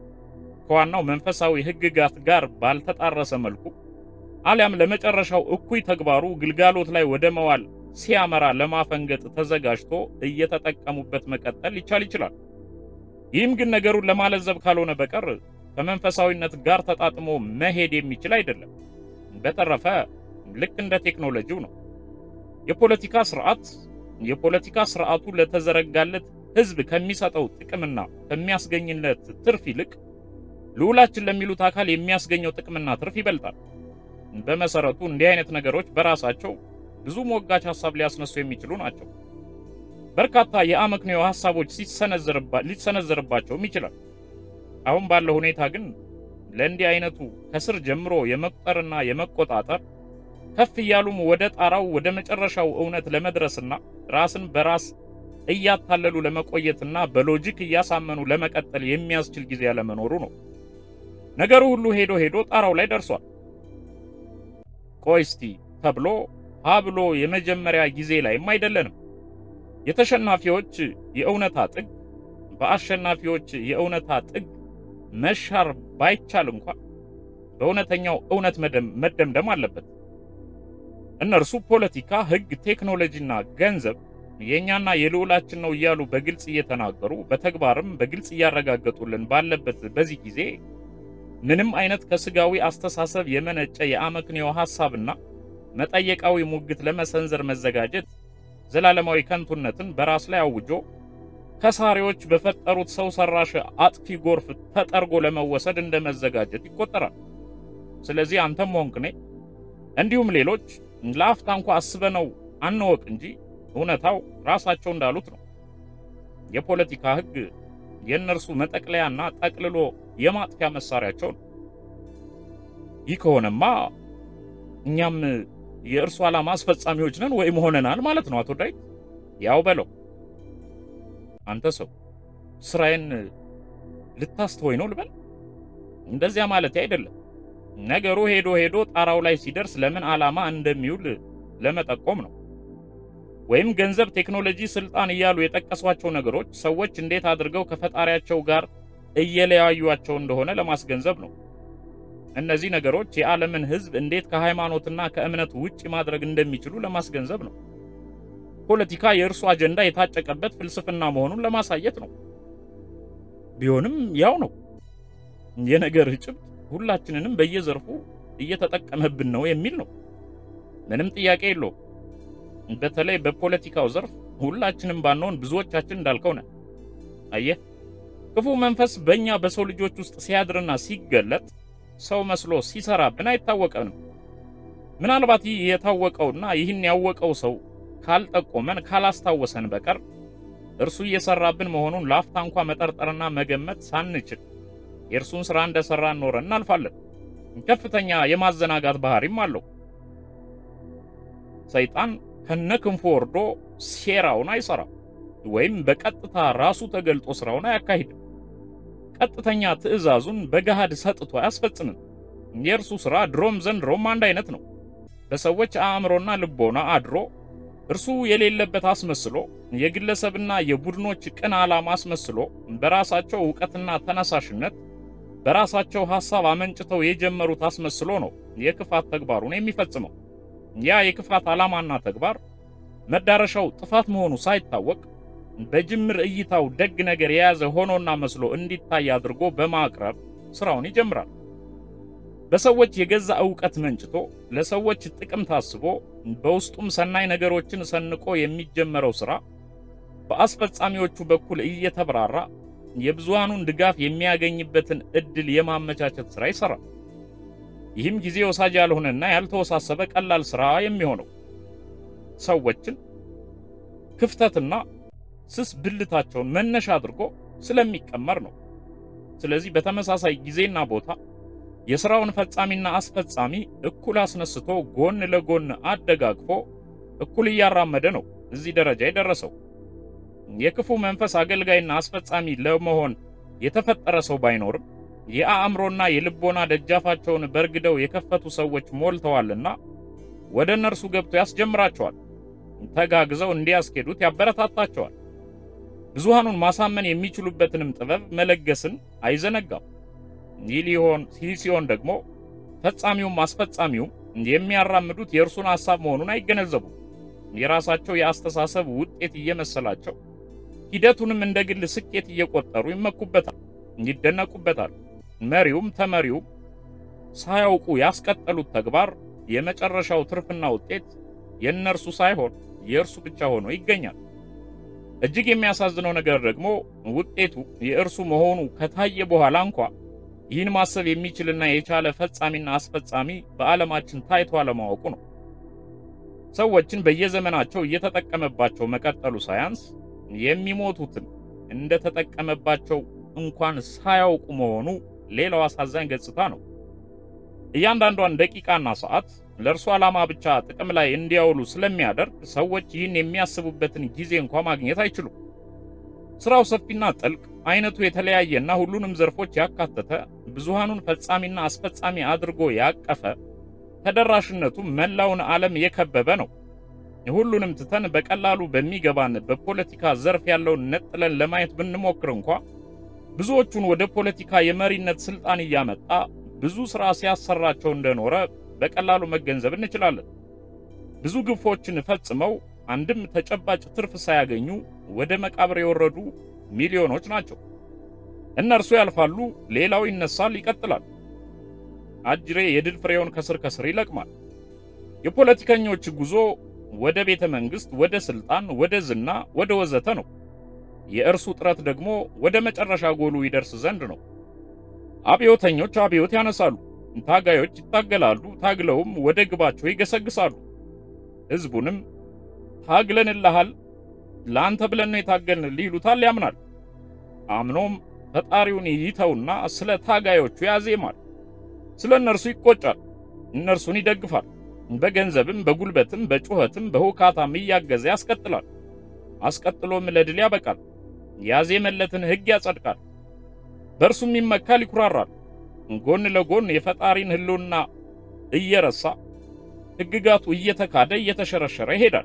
ከዋናው መንፈሳዊ ሕግጋት ጋር ባልተጣረሰ መልኩ አሊያም ለመጨረሻው እኩይ ተግባሩ ግልጋሎት ላይ ወደ መዋል ሲያመራ ለማፈንገጥ ተዘጋጅቶ እየተጠቀሙበት መቀጠል ሊቻል ይችላል። ይህም ግን ነገሩን ለማለዘብ ካልሆነ በቀር ከመንፈሳዊነት ጋር ተጣጥሞ መሄድ የሚችል አይደለም። በተረፈ ልክ እንደ ቴክኖሎጂው ነው። የፖለቲካ ስርዓት የፖለቲካ ስርዓቱ ለተዘረጋለት ሕዝብ ከሚሰጠው ጥቅምና ከሚያስገኝለት ትርፍ ይልቅ ልዑላችን ለሚሉት አካል የሚያስገኘው ጥቅምና ትርፍ ይበልጣል። በመሰረቱ እንዲህ አይነት ነገሮች በራሳቸው ብዙ ሞጋች ሐሳብ ሊያስነሱ የሚችሉ ናቸው። በርካታ የአመክንዮ ሐሳቦች ሊሰነዘርባቸውም ይችላል። አሁን ባለው ሁኔታ ግን ለእንዲህ አይነቱ ከስር ጀምሮ የመቁጠርና የመቆጣጠር ከፍ እያሉም ወደ ጣራው ወደ መጨረሻው እውነት ለመድረስና ራስን በራስ እያታለሉ ለመቆየትና በሎጂክ እያሳመኑ ለመቀጠል የሚያስችል ጊዜ ያለመኖሩ ነው። ነገሩ ሁሉ ሄዶ ሄዶ ጣራው ላይ ደርሷል። ቆይ እስቲ ተብሎ ሀ ብሎ የመጀመሪያ ጊዜ ላይም አይደለንም። የተሸናፊዎች የእውነታ ጥግ በአሸናፊዎች የእውነታ ጥግ መሻር ባይቻል እንኳን በእውነተኛው እውነት መደምደም አለበት። እነርሱ ፖለቲካ፣ ሕግ፣ ቴክኖሎጂና ገንዘብ የእኛና የልዑላችን ነው እያሉ በግልጽ እየተናገሩ በተግባርም በግልጽ እያረጋገጡልን ባለበት በዚህ ጊዜ ምንም አይነት ከስጋዊ አስተሳሰብ የመነጨ የአመክንዮ ሐሳብና መጠየቃዊ ሙግት ለመሰንዘር መዘጋጀት ዘላለማዊ ከንቱነትን በራስ ላይ አውጆ ከሳሪዎች በፈጠሩት ሰው ሰራሽ አጥፊ ጎርፍ ተጠርጎ ለመወሰድ እንደ መዘጋጀት ይቆጠራል። ስለዚህ አንተም ሆንክ እኔ እንዲሁም ሌሎች ለአፍታ እንኳ አስበነው አንወቅ እንጂ እውነታው ራሳቸው እንዳሉት ነው። የፖለቲካ ሕግ የእነርሱ መጠቅለያና ጠቅልሎ የማጥፊያ መሳሪያቸው ነው። ይህ ከሆነማ እኛም የእርሱ ዓላማ አስፈጻሚዎች ነን ወይም ሆነናል ማለት ነው። አቶ ዳዊት ያው በለው አንተ ሰው ስራዬን ልታስተወኝ ነው ልበል? እንደዚያ ማለት አይደለም። ነገሩ ሄዶ ሄዶ ጣራው ላይ ሲደርስ ለምን ዓላማ እንደሚውል ለመጠቆም ነው። ወይም ገንዘብ፣ ቴክኖሎጂ፣ ስልጣን እያሉ የጠቀሷቸው ነገሮች ሰዎች እንዴት አድርገው ከፈጣሪያቸው ጋር እየለያዩቸው እንደሆነ ለማስገንዘብ ነው። እነዚህ ነገሮች የዓለምን ሕዝብ እንዴት ከሃይማኖትና ከእምነት ውጭ ማድረግ እንደሚችሉ ለማስገንዘብ ነው። ፖለቲካ የእርሱ አጀንዳ የታጨቀበት ፍልስፍና መሆኑን ለማሳየት ነው። ቢሆንም ያው ነው የነገር ጭብጥ ሁላችንንም በየዘርፉ እየተጠቀመብን ነው የሚል ነው። ምንም ጥያቄ የለውም። በተለይ በፖለቲካው ዘርፍ ሁላችንም ባንሆን ብዙዎቻችን እንዳልከው ነን። አየህ፣ ክፉ መንፈስ በእኛ በሰው ልጆች ውስጥ ሲያድርና ሲገለጥ ሰው መስሎ ሲሰራብን አይታወቀንም። ምናልባት ይህ የታወቀውና ይህን ያወቀው ሰው ካልጠቆመን ካላስታወሰን በቀር እርሱ እየሰራብን መሆኑን ለአፍታ እንኳ መጠርጠርና መገመት ሳንችል የእርሱን ሥራ እንደሠራ ኖረን እናልፋለን። ከፍተኛ የማዘናጋት ባህሪም አለው። ሰይጣን ከነክንፉ ወርዶ ሴራውን አይሰራም፣ ወይም በቀጥታ ራሱ ተገልጦ ሥራውን አያካሂድም። ቀጥተኛ ትዕዛዙን በገሃድ ሰጥቶ አያስፈጽምም። የእርሱ ሥራ ድሮም ዘንድሮም አንድ አይነት ነው። በሰዎች አእምሮና ልቦና አድሮ እርሱ የሌለበት አስመስሎ የግለሰብና የቡድኖች ቅን ዓላማ አስመስሎ በራሳቸው ዕውቀትና ተነሳሽነት በራሳቸው ሐሳብ አመንጭተው የጀመሩት አስመስሎ ነው የክፋት ተግባሩን የሚፈጽመው። ያ የክፋት ዓላማና ተግባር መዳረሻው ጥፋት መሆኑ ሳይታወቅ በጅምር እይታው ደግ ነገር የያዘ ሆኖና መስሎ እንዲታይ አድርጎ በማቅረብ ሥራውን ይጀምራል። በሰዎች የገዛ ዕውቀት መንጭቶ ለሰዎች ጥቅም ታስቦ በውስጡም ሰናይ ነገሮችን ሰንቆ የሚጀመረው ሥራ በአስፈጻሚዎቹ በኩል እየተብራራ የብዙሃኑን ድጋፍ የሚያገኝበትን ዕድል የማመቻቸት ሥራ ይሠራል። ይህም ጊዜ ወሳጅ ያልሆነና ያልተወሳሰበ ቀላል ሥራ የሚሆነው ሰዎችን ክፍተትና ስስ ብልታቸውን መነሻ አድርጎ ስለሚቀመር ነው። ስለዚህ በተመሳሳይ ጊዜና ቦታ የሥራውን ፈጻሚና አስፈጻሚ እኩል አስነስቶ ጎን ለጎን አደጋግፎ እኩል እያራመደ ነው እዚህ ደረጃ የደረሰው። የክፉ መንፈስ አገልጋይና አስፈጻሚ ለመሆን የተፈጠረ ሰው ባይኖርም የአእምሮና የልቦና ደጃፋቸውን በርግደው የከፈቱ ሰዎች ሞልተዋልና ወደ እነርሱ ገብቶ ያስጀምራቸዋል። ተጋግዘው እንዲያስኬዱት ያበረታታቸዋል። ብዙሃኑን ማሳመን የሚችሉበትንም ጥበብ መለገስን አይዘነጋም። ይህ ሊሆን ይህ ሲሆን ደግሞ ፈጻሚውም አስፈጻሚውም የሚያራምዱት የእርሱን ሐሳብ መሆኑን አይገነዘቡም። የራሳቸው የአስተሳሰብ ውጤት እየመሰላቸው ሂደቱንም እንደ ግል ስኬት እየቆጠሩ ይመኩበታል፣ ይደነቁበታል። መሪውም ተመሪውም ሳያውቁ ያስቀጠሉት ተግባር የመጨረሻው ትርፍና ውጤት የእነርሱ ሳይሆን የእርሱ ብቻ ሆኖ ይገኛል። እጅግ የሚያሳዝነው ነገር ደግሞ ውጤቱ የእርሱ መሆኑ ከታየ በኋላ እንኳ ይህን ማሰብ የሚችልና የቻለ ፈጻሚና አስፈጻሚ በዓለማችን ታይቶ አለማወቁ ነው። ሰዎችን በየዘመናቸው እየተጠቀመባቸው መቀጠሉ ሳያንስ የሚሞቱትን እንደተጠቀመባቸው እንኳን ሳያውቁ መሆኑ ሌላው አሳዛኝ ገጽታ ነው። እያንዳንዷን ደቂቃና ሰዓት ለእርሱ ዓላማ ብቻ ጥቅም ላይ እንዲያውሉ ስለሚያደርግ ሰዎች ይህን የሚያስቡበትን ጊዜ እንኳ ማግኘት አይችሉም። ስራው ሰፊና ጥልቅ፣ አይነቱ የተለያየና ሁሉንም ዘርፎች ያካተተ ብዙሃኑን ፈጻሚና አስፈጻሚ አድርጎ ያቀፈ ተደራሽነቱ መላውን ዓለም የከበበ ነው። ሁሉንም ትተን በቀላሉ በሚገባን በፖለቲካ ዘርፍ ያለውን ነጥለን ለማየት ብንሞክር እንኳ ብዙዎቹን ወደ ፖለቲካ የመሪነት ስልጣን እያመጣ ብዙ ሥራ ሲያሰራቸው እንደኖረ በቀላሉ መገንዘብ እንችላለን። ብዙ ግፎችን ፈጽመው አንድም ተጨባጭ ትርፍ ሳያገኙ ወደ መቃብር የወረዱ ሚሊዮኖች ናቸው። እነርሱ ያልፋሉ፣ ሌላው ይነሳል፣ ይቀጥላል። አጅሬ የድል ፍሬውን ከስር ከስር ይለቅማል። የፖለቲከኞች ጉዞ ወደ ቤተ መንግስት፣ ወደ ስልጣን፣ ወደ ዝና፣ ወደ ወዘተ ነው። የእርሱ ጥረት ደግሞ ወደ መጨረሻ ጎሉ ይደርስ ዘንድ ነው። አብዮተኞች አብዮት ያነሳሉ፣ ታጋዮች ይታገላሉ፣ ታግለውም ወደ ግባቸው ይገሰግሳሉ። ህዝቡንም ታግለንልሃል፣ ለአንተ ብለን ነው የታገልን ይሉታል፣ ያምናል። አምኖም ፈጣሪውን ይተውና ስለ ታጋዮቹ ያዜማል። ስለ እነርሱ ይቆጫል፣ እነርሱን ይደግፋል። በገንዘብም በጉልበትም በጩኸትም በሁካታም እያገዘ ያስቀጥላል። አስቀጥሎም ለድል ያበቃል። ያዜመለትን ሕግ ያጸድቃል። በእርሱም ይመካል፣ ይኩራራል። ጎን ለጎን የፈጣሪን ሕልውና እየረሳ ሕግጋቱ እየተካደ እየተሸረሸረ ይሄዳል።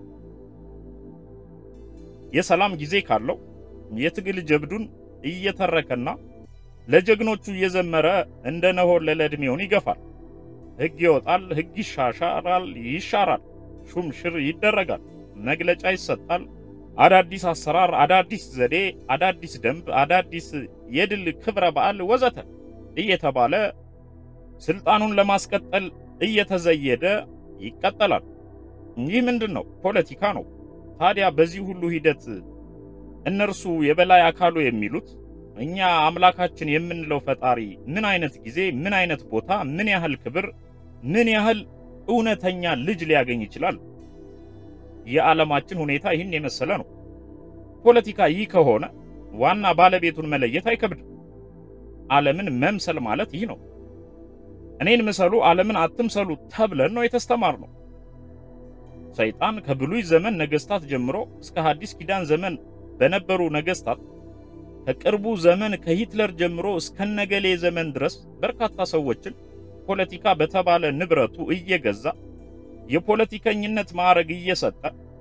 የሰላም ጊዜ ካለው የትግል ጀብዱን እየተረከና ለጀግኖቹ እየዘመረ እንደ ነሆን ለዕድሜውን ይገፋል። ሕግ ይወጣል፣ ሕግ ይሻሻራል፣ ይሻራል፣ ሹም ሽር ይደረጋል፣ መግለጫ ይሰጣል። አዳዲስ አሰራር፣ አዳዲስ ዘዴ፣ አዳዲስ ደንብ፣ አዳዲስ የድል ክብረ በዓል ወዘተ እየተባለ ስልጣኑን ለማስቀጠል እየተዘየደ ይቀጠላል። ይህ ምንድን ነው? ፖለቲካ ነው። ታዲያ በዚህ ሁሉ ሂደት እነርሱ የበላይ አካሉ የሚሉት እኛ አምላካችን የምንለው ፈጣሪ ምን አይነት ጊዜ፣ ምን አይነት ቦታ፣ ምን ያህል ክብር፣ ምን ያህል እውነተኛ ልጅ ሊያገኝ ይችላል? የዓለማችን ሁኔታ ይህን የመሰለ ነው። ፖለቲካ ይህ ከሆነ ዋና ባለቤቱን መለየት አይከብድም። ዓለምን መምሰል ማለት ይህ ነው። እኔን ምሰሉ፣ ዓለምን አትምሰሉ ተብለን ነው የተስተማርነው። ሰይጣን ከብሉይ ዘመን ነገስታት ጀምሮ እስከ ሐዲስ ኪዳን ዘመን በነበሩ ነገስታት ከቅርቡ ዘመን ከሂትለር ጀምሮ እስከነገሌ ዘመን ድረስ በርካታ ሰዎችን ፖለቲካ በተባለ ንብረቱ እየገዛ የፖለቲከኝነት ማዕረግ እየሰጠ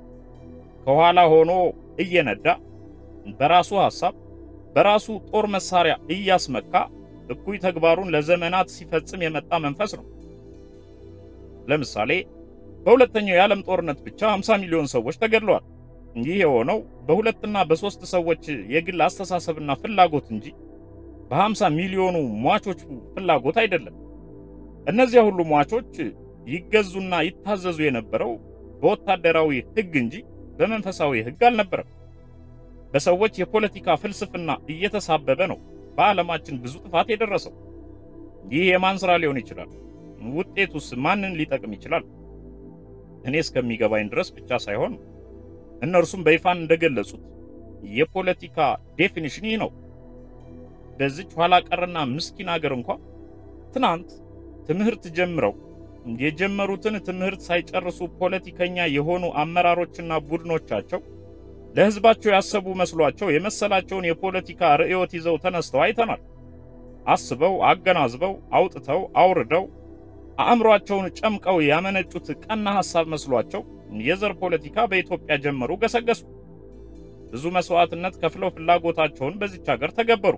ከኋላ ሆኖ እየነዳ በራሱ ሐሳብ በራሱ ጦር መሳሪያ እያስመካ እኩይ ተግባሩን ለዘመናት ሲፈጽም የመጣ መንፈስ ነው። ለምሳሌ በሁለተኛው የዓለም ጦርነት ብቻ 50 ሚሊዮን ሰዎች ተገድለዋል። ይህ የሆነው በሁለትና በሶስት ሰዎች የግል አስተሳሰብና ፍላጎት እንጂ በ50 ሚሊዮኑ ሟቾች ፍላጎት አይደለም። እነዚያ ሁሉ ሟቾች ይገዙና ይታዘዙ የነበረው በወታደራዊ ሕግ እንጂ በመንፈሳዊ ሕግ አልነበረም። በሰዎች የፖለቲካ ፍልስፍና እየተሳበበ ነው በዓለማችን ብዙ ጥፋት የደረሰው። ይህ የማን ሥራ ሊሆን ይችላል? ውጤቱስ ማንን ሊጠቅም ይችላል? እኔ እስከሚገባኝ ድረስ ብቻ ሳይሆን እነርሱም በይፋን እንደገለጹት የፖለቲካ ዴፊኒሽን ይህ ነው። በዚች ኋላ ቀርና ምስኪን አገር እንኳ ትናንት ትምህርት ጀምረው የጀመሩትን ትምህርት ሳይጨርሱ ፖለቲከኛ የሆኑ አመራሮችና ቡድኖቻቸው ለሕዝባቸው ያሰቡ መስሏቸው የመሰላቸውን የፖለቲካ ርዕዮት ይዘው ተነስተው አይተናል። አስበው አገናዝበው አውጥተው አውርደው አእምሯቸውን ጨምቀው ያመነጩት ቀና ሐሳብ መስሏቸው የዘር ፖለቲካ በኢትዮጵያ ጀመሩ፣ ገሰገሱ። ብዙ መስዋዕትነት ከፍለው ፍላጎታቸውን በዚች ሀገር ተገበሩ።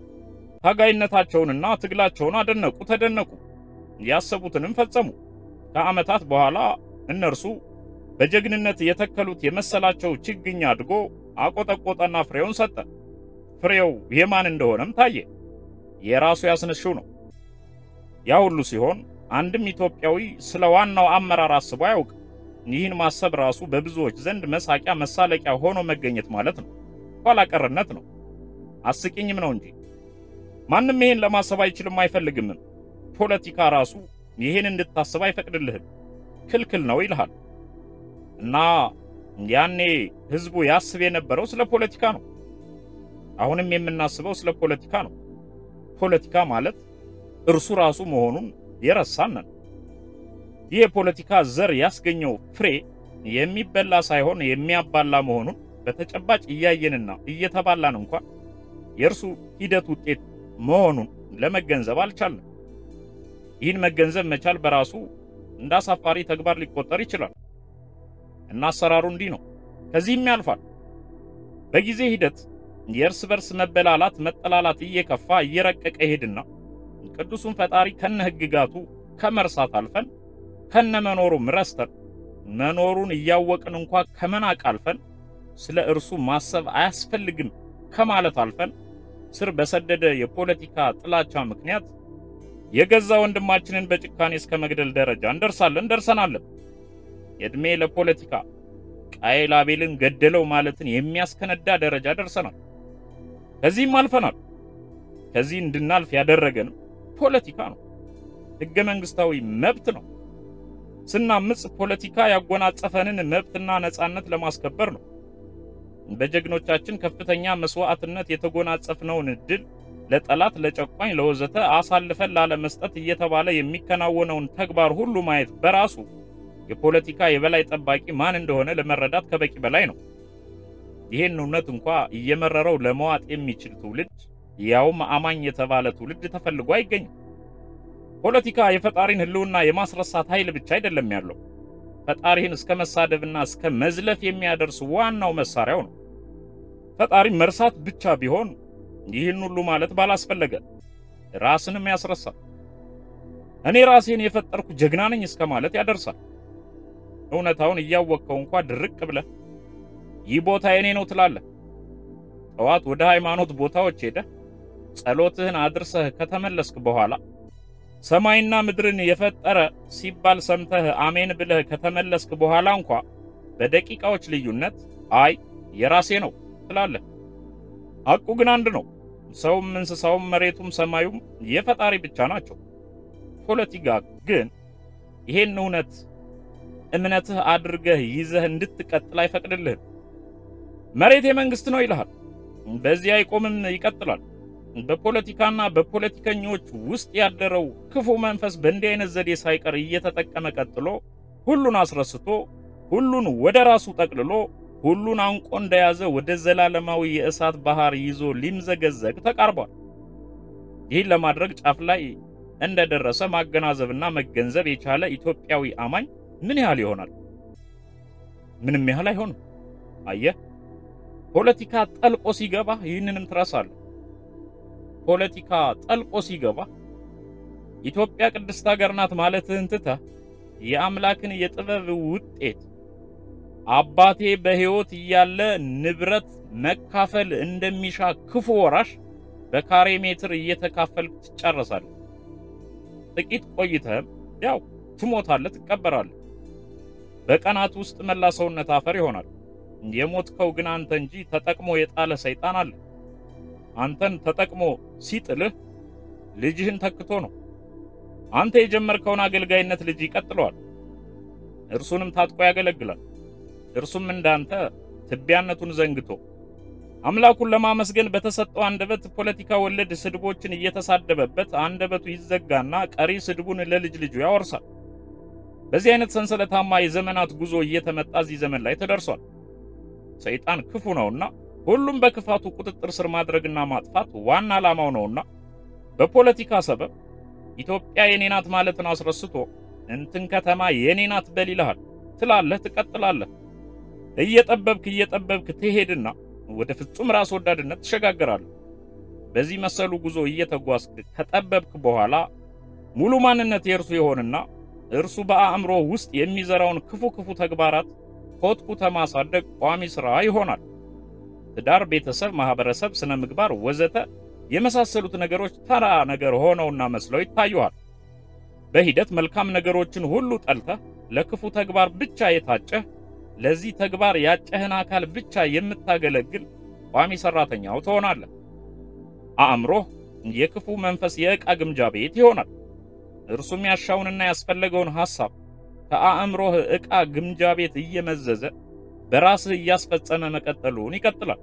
ታጋይነታቸውንና ትግላቸውን አደነቁ፣ ተደነቁ። ያሰቡትንም ፈጸሙ። ከዓመታት በኋላ እነርሱ በጀግንነት የተከሉት የመሰላቸው ችግኝ አድጎ አቆጠቆጠና ፍሬውን ሰጠ። ፍሬው የማን እንደሆነም ታየ። የራሱ ያስነሽው ነው። ያ ሁሉ ሲሆን አንድም ኢትዮጵያዊ ስለ ዋናው አመራር አስቦ አያውቅም። ይህን ማሰብ ራሱ በብዙዎች ዘንድ መሳቂያ መሳለቂያ ሆኖ መገኘት ማለት ነው። ኋላ ቀርነት ነው። አስቂኝም ነው እንጂ ማንም ይሄን ለማሰብ አይችልም፣ አይፈልግምም። ፖለቲካ ራሱ ይሄን እንድታስብ አይፈቅድልህም፣ ክልክል ነው ይልሃል። እና ያኔ ህዝቡ ያስብ የነበረው ስለ ፖለቲካ ነው። አሁንም የምናስበው ስለ ፖለቲካ ነው። ፖለቲካ ማለት እርሱ ራሱ መሆኑን የረሳን ነን። ይህ የፖለቲካ ዘር ያስገኘው ፍሬ የሚበላ ሳይሆን የሚያባላ መሆኑን በተጨባጭ እያየንና እየተባላን እንኳን የእርሱ ሂደት ውጤት መሆኑን ለመገንዘብ አልቻልንም። ይህን መገንዘብ መቻል በራሱ እንደ አሳፋሪ ተግባር ሊቆጠር ይችላል እና አሰራሩ እንዲህ ነው። ከዚህም ያልፋል። በጊዜ ሂደት የእርስ በርስ መበላላት፣ መጠላላት እየከፋ እየረቀቀ ይሄድና ቅዱሱን ፈጣሪ ከነ ሕግጋቱ ከመርሳት አልፈን ከነ መኖሩም ረስተን መኖሩን እያወቅን እንኳ ከመናቅ አልፈን ስለ እርሱ ማሰብ አያስፈልግም ከማለት አልፈን ስር በሰደደ የፖለቲካ ጥላቻ ምክንያት የገዛ ወንድማችንን በጭካኔ እስከ መግደል ደረጃ እንደርሳለን ደርሰናለን። ዕድሜ ለፖለቲካ ቃየል አቤልን ገደለው ማለትን የሚያስከነዳ ደረጃ ደርሰናል። ከዚህም አልፈናል። ከዚህ እንድናልፍ ያደረገን ፖለቲካ ነው፣ ሕገ መንግስታዊ መብት ነው። ስናምጽ ፖለቲካ ያጎናጸፈንን መብትና ነጻነት ለማስከበር ነው። በጀግኖቻችን ከፍተኛ መስዋዕትነት የተጎናጸፍነውን ድል ለጠላት፣ ለጨቋኝ፣ ለወዘተ አሳልፈን ላለመስጠት እየተባለ የሚከናወነውን ተግባር ሁሉ ማየት በራሱ የፖለቲካ የበላይ ጠባቂ ማን እንደሆነ ለመረዳት ከበቂ በላይ ነው። ይህን እውነት እንኳ እየመረረው ለመዋጥ የሚችል ትውልድ ያውም አማኝ የተባለ ትውልድ ተፈልጎ አይገኝም። ፖለቲካ የፈጣሪን ሕልውና የማስረሳት ኃይል ብቻ አይደለም ያለው ፈጣሪህን እስከ መሳደብና እስከ መዝለፍ የሚያደርስ ዋናው መሳሪያው ነው። ፈጣሪ መርሳት ብቻ ቢሆን ይህን ሁሉ ማለት ባላስፈለገ፣ ራስንም ያስረሳል። እኔ ራሴን የፈጠርኩ ጀግና ነኝ እስከ ማለት ያደርሳል። እውነታውን እያወቅከው እንኳ ድርቅ ብለህ ይህ ቦታ የኔ ነው ትላለህ። ጠዋት ወደ ሃይማኖት ቦታዎች ሄደህ ጸሎትህን አድርሰህ ከተመለስክ በኋላ ሰማይና ምድርን የፈጠረ ሲባል ሰምተህ አሜን ብለህ ከተመለስክ በኋላ እንኳ በደቂቃዎች ልዩነት አይ የራሴ ነው ትላለህ። ሐቁ ግን አንድ ነው። ሰውም እንስሳውም መሬቱም ሰማዩም የፈጣሪ ብቻ ናቸው። ፖለቲካ ግን ይሄን እውነት እምነትህ አድርገህ ይዘህ እንድትቀጥል አይፈቅድልህም። መሬት የመንግስት ነው ይልሃል። በዚህ አይቆምም፣ ይቀጥላል። በፖለቲካና በፖለቲከኞች ውስጥ ያደረው ክፉ መንፈስ በእንዲህ አይነት ዘዴ ሳይቀር እየተጠቀመ ቀጥሎ ሁሉን አስረስቶ ሁሉን ወደ ራሱ ጠቅልሎ ሁሉን አንቆ እንደያዘ ወደ ዘላለማዊ የእሳት ባህር ይዞ ሊምዘገዘግ ተቃርቧል። ይህን ለማድረግ ጫፍ ላይ እንደደረሰ ማገናዘብና መገንዘብ የቻለ ኢትዮጵያዊ አማኝ ምን ያህል ይሆናል? ምንም ያህል አይሆንም። አየህ፣ ፖለቲካ ጠልቆ ሲገባ ይህንንም ትረሳለህ። ፖለቲካ ጠልቆ ሲገባ ኢትዮጵያ ቅድስት ሀገር ናት ማለትህን ትተህ የአምላክን የጥበብ ውጤት አባቴ በሕይወት እያለ ንብረት መካፈል እንደሚሻ ክፉ ወራሽ በካሬ ሜትር እየተካፈልክ ትጨረሳለህ። ጥቂት ቆይተህም ያው ትሞታለህ፣ ትቀበራለህ። በቀናት ውስጥ መላ ሰውነት አፈር ይሆናል። የሞትከው ግን አንተ እንጂ ተጠቅሞ የጣለ ሰይጣን አለ። አንተን ተጠቅሞ ሲጥልህ ልጅህን ተክቶ ነው። አንተ የጀመርከውን አገልጋይነት ልጅ ይቀጥለዋል። እርሱንም ታጥቆ ያገለግላል። እርሱም እንዳንተ ትቢያነቱን ዘንግቶ አምላኩን ለማመስገን በተሰጠው አንደበት ፖለቲካ ወለድ ስድቦችን እየተሳደበበት አንደበቱ ይዘጋና ቀሪ ስድቡን ለልጅ ልጁ ያወርሳል። በዚህ አይነት ሰንሰለታማ የዘመናት ጉዞ እየተመጣ እዚህ ዘመን ላይ ተደርሷል። ሰይጣን ክፉ ነውና ሁሉም በክፋቱ ቁጥጥር ስር ማድረግና ማጥፋት ዋና ዓላማው ነውና በፖለቲካ ሰበብ ኢትዮጵያ የኔ ናት ማለትን አስረስቶ እንትን ከተማ የኔ ናት በል ይልሃል። ትላለህ፣ ትቀጥላለህ። እየጠበብክ እየጠበብክ ትሄድና ወደ ፍጹም ራስ ወዳድነት ትሸጋገራለህ። በዚህ መሰሉ ጉዞ እየተጓዝክ ከጠበብክ በኋላ ሙሉ ማንነት የእርሱ ይሆንና እርሱ በአእምሮ ውስጥ የሚዘራውን ክፉ ክፉ ተግባራት ኮትኩተ ማሳደግ ቋሚ ሥራ ይሆናል። ትዳር፣ ቤተሰብ፣ ማህበረሰብ፣ ስነ ምግባር ወዘተ የመሳሰሉት ነገሮች ተራ ነገር ሆነውና መስለው ይታዩሃል። በሂደት መልካም ነገሮችን ሁሉ ጠልተህ ለክፉ ተግባር ብቻ የታጨህ ለዚህ ተግባር ያጨህን አካል ብቻ የምታገለግል ቋሚ ሰራተኛው ትሆናለህ። አእምሮህ የክፉ መንፈስ የዕቃ ግምጃ ቤት ይሆናል። እርሱም ያሻውንና ያስፈለገውን ሐሳብ ከአእምሮህ ዕቃ ግምጃ ቤት እየመዘዘ በራስህ እያስፈጸመ መቀጠሉን ይቀጥላል።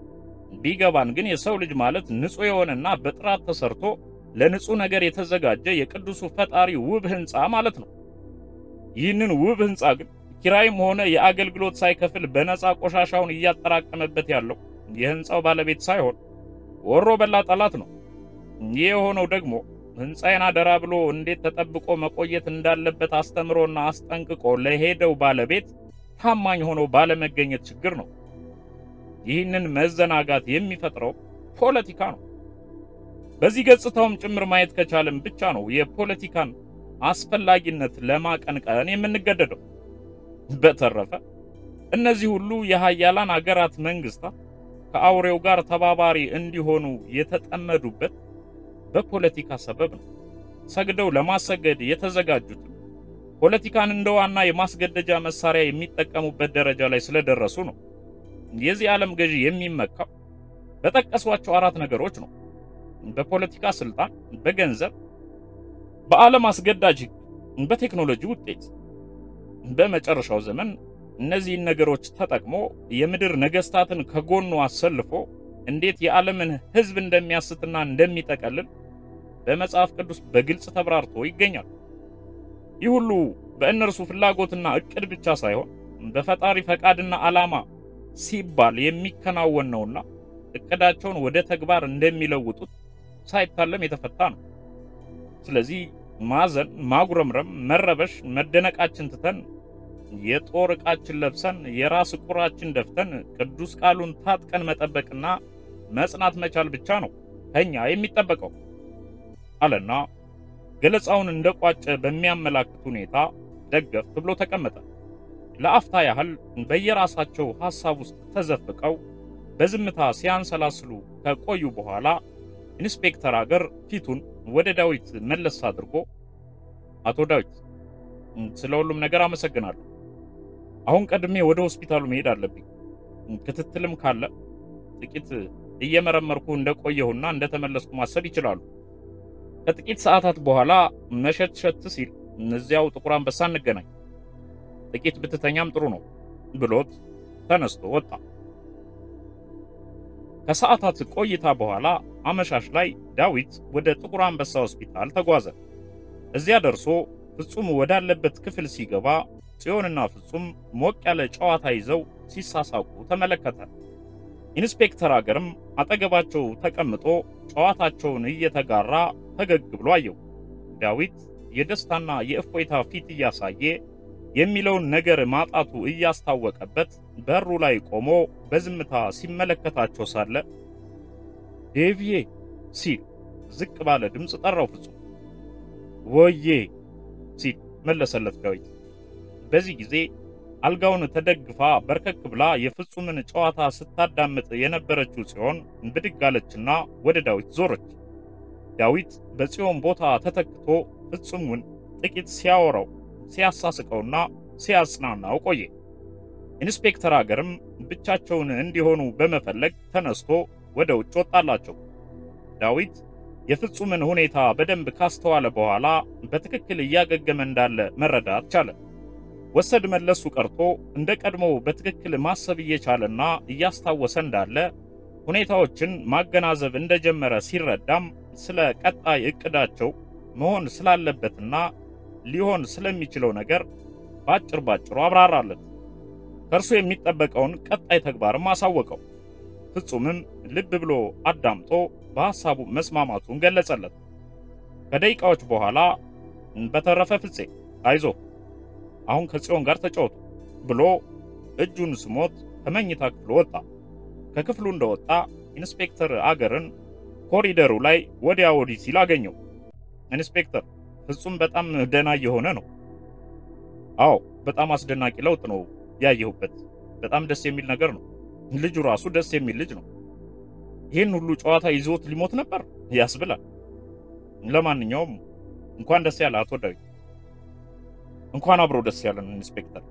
ቢገባን ግን የሰው ልጅ ማለት ንጹሕ የሆነና በጥራት ተሰርቶ ለንጹሕ ነገር የተዘጋጀ የቅዱሱ ፈጣሪ ውብ ሕንፃ ማለት ነው። ይህንን ውብ ሕንፃ ግን ኪራይም ሆነ የአገልግሎት ሳይከፍል በነፃ ቆሻሻውን እያጠራቀመበት ያለው የሕንፃው ባለቤት ሳይሆን ወሮ በላ ጠላት ነው። ይህ የሆነው ደግሞ ሕንፃዬን አደራ ብሎ እንዴት ተጠብቆ መቆየት እንዳለበት አስተምሮና አስጠንቅቆ ለሄደው ባለቤት ታማኝ ሆኖ ባለመገኘት ችግር ነው። ይህንን መዘናጋት የሚፈጥረው ፖለቲካ ነው። በዚህ ገጽታውም ጭምር ማየት ከቻለም ብቻ ነው የፖለቲካን አስፈላጊነት ለማቀንቀን የምንገደደው። በተረፈ እነዚህ ሁሉ የሀያላን አገራት መንግስታት ከአውሬው ጋር ተባባሪ እንዲሆኑ የተጠመዱበት በፖለቲካ ሰበብ ነው። ሰግደው ለማሰገድ የተዘጋጁት ፖለቲካን እንደ ዋና የማስገደጃ መሳሪያ የሚጠቀሙበት ደረጃ ላይ ስለደረሱ ነው። የዚህ ዓለም ገዢ የሚመካው በጠቀሷቸው አራት ነገሮች ነው። በፖለቲካ ስልጣን፣ በገንዘብ፣ በዓለም አስገዳጅ ሕግ፣ በቴክኖሎጂ ውጤት። በመጨረሻው ዘመን እነዚህን ነገሮች ተጠቅሞ የምድር ነገስታትን ከጎኑ አሰልፎ እንዴት የዓለምን ሕዝብ እንደሚያስትና እንደሚጠቀልል በመጽሐፍ ቅዱስ በግልጽ ተብራርቶ ይገኛል። ይህ ሁሉ በእነርሱ ፍላጎትና እቅድ ብቻ ሳይሆን በፈጣሪ ፈቃድና ዓላማ ሲባል የሚከናወን ነውና እቅዳቸውን ወደ ተግባር እንደሚለውጡት ሳይታለም የተፈታ ነው። ስለዚህ ማዘን፣ ማጉረምረም፣ መረበሽ፣ መደነቃችን ትተን የጦር ዕቃችን ለብሰን የራስ ቁራችን ደፍተን ቅዱስ ቃሉን ታጥቀን መጠበቅና መጽናት መቻል ብቻ ነው ከኛ የሚጠበቀው አለና ገለጻውን እንደቋጨ በሚያመላክት ሁኔታ ደገፍ ብሎ ተቀመጠ። ለአፍታ ያህል በየራሳቸው ሐሳብ ውስጥ ተዘፍቀው በዝምታ ሲያንሰላስሉ ከቆዩ በኋላ ኢንስፔክተር አገር ፊቱን ወደ ዳዊት መለስ አድርጎ አቶ ዳዊት ስለ ሁሉም ነገር አመሰግናለሁ። አሁን ቀድሜ ወደ ሆስፒታሉ መሄድ አለብኝ። ክትትልም ካለ ጥቂት እየመረመርኩ እንደቆየሁና እንደተመለስኩ ማሰብ ይችላሉ። ከጥቂት ሰዓታት በኋላ መሸት ሸት ሲል እዚያው ጥቁር አንበሳ እንገናኝ፣ ጥቂት ብትተኛም ጥሩ ነው ብሎት ተነስቶ ወጣ። ከሰዓታት ቆይታ በኋላ አመሻሽ ላይ ዳዊት ወደ ጥቁር አንበሳ ሆስፒታል ተጓዘ። እዚያ ደርሶ ፍጹም ወዳለበት ክፍል ሲገባ ጽዮንና ፍጹም ሞቅ ያለ ጨዋታ ይዘው ሲሳሳቁ ተመለከተ። ኢንስፔክተር አገርም አጠገባቸው ተቀምጦ ጨዋታቸውን እየተጋራ ፈገግ ብሎ አየው። ዳዊት የደስታና የእፎይታ ፊት እያሳየ የሚለውን ነገር ማጣቱ እያስታወቀበት በሩ ላይ ቆሞ በዝምታ ሲመለከታቸው ሳለ ዴቪዬ ሲል ዝቅ ባለ ድምፅ ጠራው። ፍጹም ወዬ ሲል መለሰለት ዳዊት። በዚህ ጊዜ አልጋውን ተደግፋ በርከክ ብላ የፍጹምን ጨዋታ ስታዳምጥ የነበረችው ጽዮን ብድግ አለችና ወደ ዳዊት ዞረች። ዳዊት በጽዮን ቦታ ተተክቶ ፍጹምን ጥቂት ሲያወራው ሲያሳስቀውና ሲያጽናናው ቆየ። ኢንስፔክተር አገርም ብቻቸውን እንዲሆኑ በመፈለግ ተነስቶ ወደ ውጭ ወጣላቸው። ዳዊት የፍጹምን ሁኔታ በደንብ ካስተዋለ በኋላ በትክክል እያገገመ እንዳለ መረዳት ቻለ። ወሰድ መለሱ ቀርቶ እንደ ቀድሞው በትክክል ማሰብ እየቻለና እያስታወሰ እንዳለ ሁኔታዎችን ማገናዘብ እንደጀመረ ሲረዳም ስለ ቀጣይ እቅዳቸው መሆን ስላለበትና ሊሆን ስለሚችለው ነገር ባጭር ባጭሩ አብራራለት። ከእርሱ የሚጠበቀውን ቀጣይ ተግባርም አሳወቀው። ፍጹምም ልብ ብሎ አዳምጦ በሐሳቡ መስማማቱን ገለጸለት። ከደቂቃዎች በኋላ በተረፈ ፍፄ አይዞ አሁን ከጽዮን ጋር ተጫወቱ ብሎ እጁን ስሞት ከመኝታ ክፍሉ ወጣ። ከክፍሉ እንደወጣ ኢንስፔክተር አገርን ኮሪደሩ ላይ ወዲያ ወዲህ ሲል አገኘው። ኢንስፔክተር ፍጹም በጣም ደህና እየሆነ ነው። አዎ በጣም አስደናቂ ለውጥ ነው ያየሁበት። በጣም ደስ የሚል ነገር ነው። ልጁ ራሱ ደስ የሚል ልጅ ነው። ይህን ሁሉ ጨዋታ ይዞት ሊሞት ነበር ያስብላል። ለማንኛውም እንኳን ደስ ያለ አቶ ዳዊት። እንኳን አብሮ ደስ ያለን ኢንስፔክተር።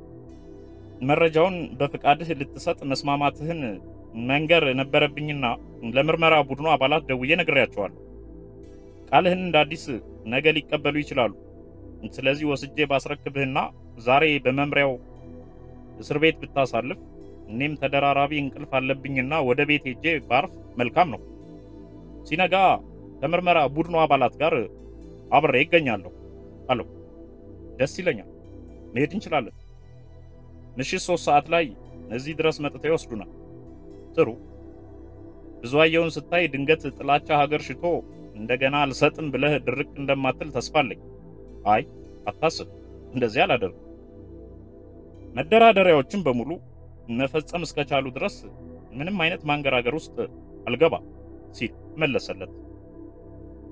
መረጃውን በፍቃድህ ልትሰጥ መስማማትህን መንገር ነበረብኝና ለምርመራ ቡድኑ አባላት ደውዬ ነግሬያቸዋለሁ። ቃልህን እንደ አዲስ ነገ ሊቀበሉ ይችላሉ። ስለዚህ ወስጄ ባስረክብህና ዛሬ በመምሪያው እስር ቤት ብታሳልፍ እኔም ተደራራቢ እንቅልፍ አለብኝና ወደ ቤት ሄጄ ባርፍ መልካም ነው። ሲነጋ ከምርመራ ቡድኑ አባላት ጋር አብሬ ይገኛለሁ አለው። ደስ ይለኛል። መሄድ እንችላለን። ምሽት ሶስት ሰዓት ላይ እዚህ ድረስ መጥተው ይወስዱናል። ጥሩ። ብዙአየውን ስታይ ድንገት ጥላቻ ሀገር ሽቶ እንደገና አልሰጥም ብለህ ድርቅ እንደማትል ተስፋ አለኝ። አይ አታስብ፣ እንደዚህ አላደርግም። መደራደሪያዎችን በሙሉ መፈጸም እስከቻሉ ድረስ ምንም አይነት ማንገራገር ውስጥ አልገባ ሲል መለሰለት።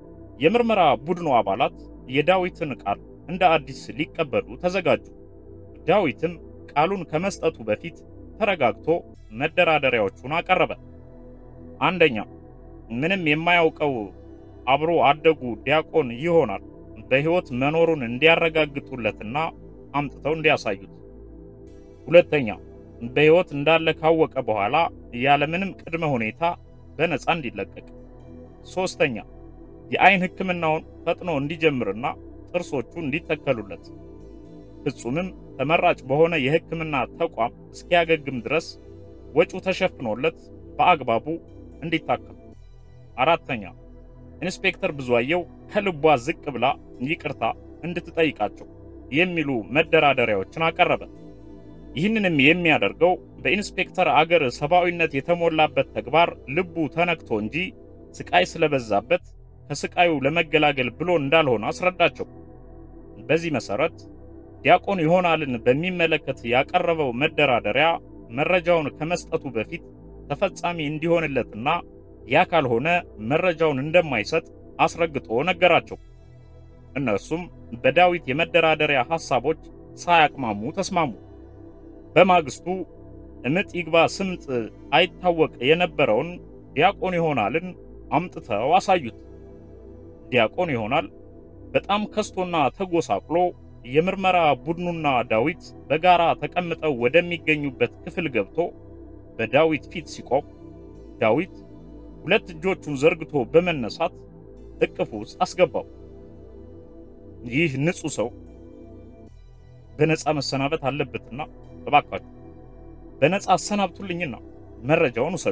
የምርመራ ቡድኑ አባላት የዳዊትን ቃል እንደ አዲስ ሊቀበሉ ተዘጋጁ። ዳዊትም ቃሉን ከመስጠቱ በፊት ተረጋግቶ መደራደሪያዎቹን አቀረበ። አንደኛ፣ ምንም የማያውቀው አብሮ አደጉ ዲያቆን ይሆናል በሕይወት መኖሩን እንዲያረጋግጡለትና አምጥተው እንዲያሳዩት። ሁለተኛ፣ በሕይወት እንዳለ ካወቀ በኋላ ያለምንም ቅድመ ሁኔታ በነፃ እንዲለቀቅ። ሶስተኛ፣ የአይን ሕክምናውን ፈጥኖ እንዲጀምርና ጥርሶቹ እንዲተከሉለት ፍጹምም ተመራጭ በሆነ የሕክምና ተቋም እስኪያገግም ድረስ ወጪው ተሸፍኖለት በአግባቡ እንዲታከም። አራተኛ ኢንስፔክተር ብዙአየው ከልቧ ዝቅ ብላ ይቅርታ እንድትጠይቃቸው የሚሉ መደራደሪያዎችን አቀረበ። ይህንንም የሚያደርገው በኢንስፔክተር አገር ሰብአዊነት የተሞላበት ተግባር ልቡ ተነክቶ እንጂ ስቃይ ስለበዛበት ከስቃዩ ለመገላገል ብሎ እንዳልሆነ አስረዳቸው። በዚህ መሰረት ዲያቆን ይሆናልን በሚመለከት ያቀረበው መደራደሪያ መረጃውን ከመስጠቱ በፊት ተፈጻሚ እንዲሆንለትና ያ ካልሆነ መረጃውን እንደማይሰጥ አስረግጦ ነገራቸው። እነርሱም በዳዊት የመደራደሪያ ሐሳቦች ሳያቅማሙ ተስማሙ። በማግስቱ እምጥ ይግባ ስምጥ አይታወቅ የነበረውን ዲያቆን ይሆናልን አምጥተው አሳዩት። ዲያቆን ይሆናል በጣም ከስቶና ተጎሳቅሎ የምርመራ ቡድኑና ዳዊት በጋራ ተቀምጠው ወደሚገኙበት ክፍል ገብቶ በዳዊት ፊት ሲቆም ዳዊት ሁለት እጆቹን ዘርግቶ በመነሳት እቅፉ ውስጥ አስገባው። ይህ ንጹሕ ሰው በነፃ መሰናበት አለበትና እባካችሁ በነፃ አሰናብቱልኝና መረጃውን ውሰዱ።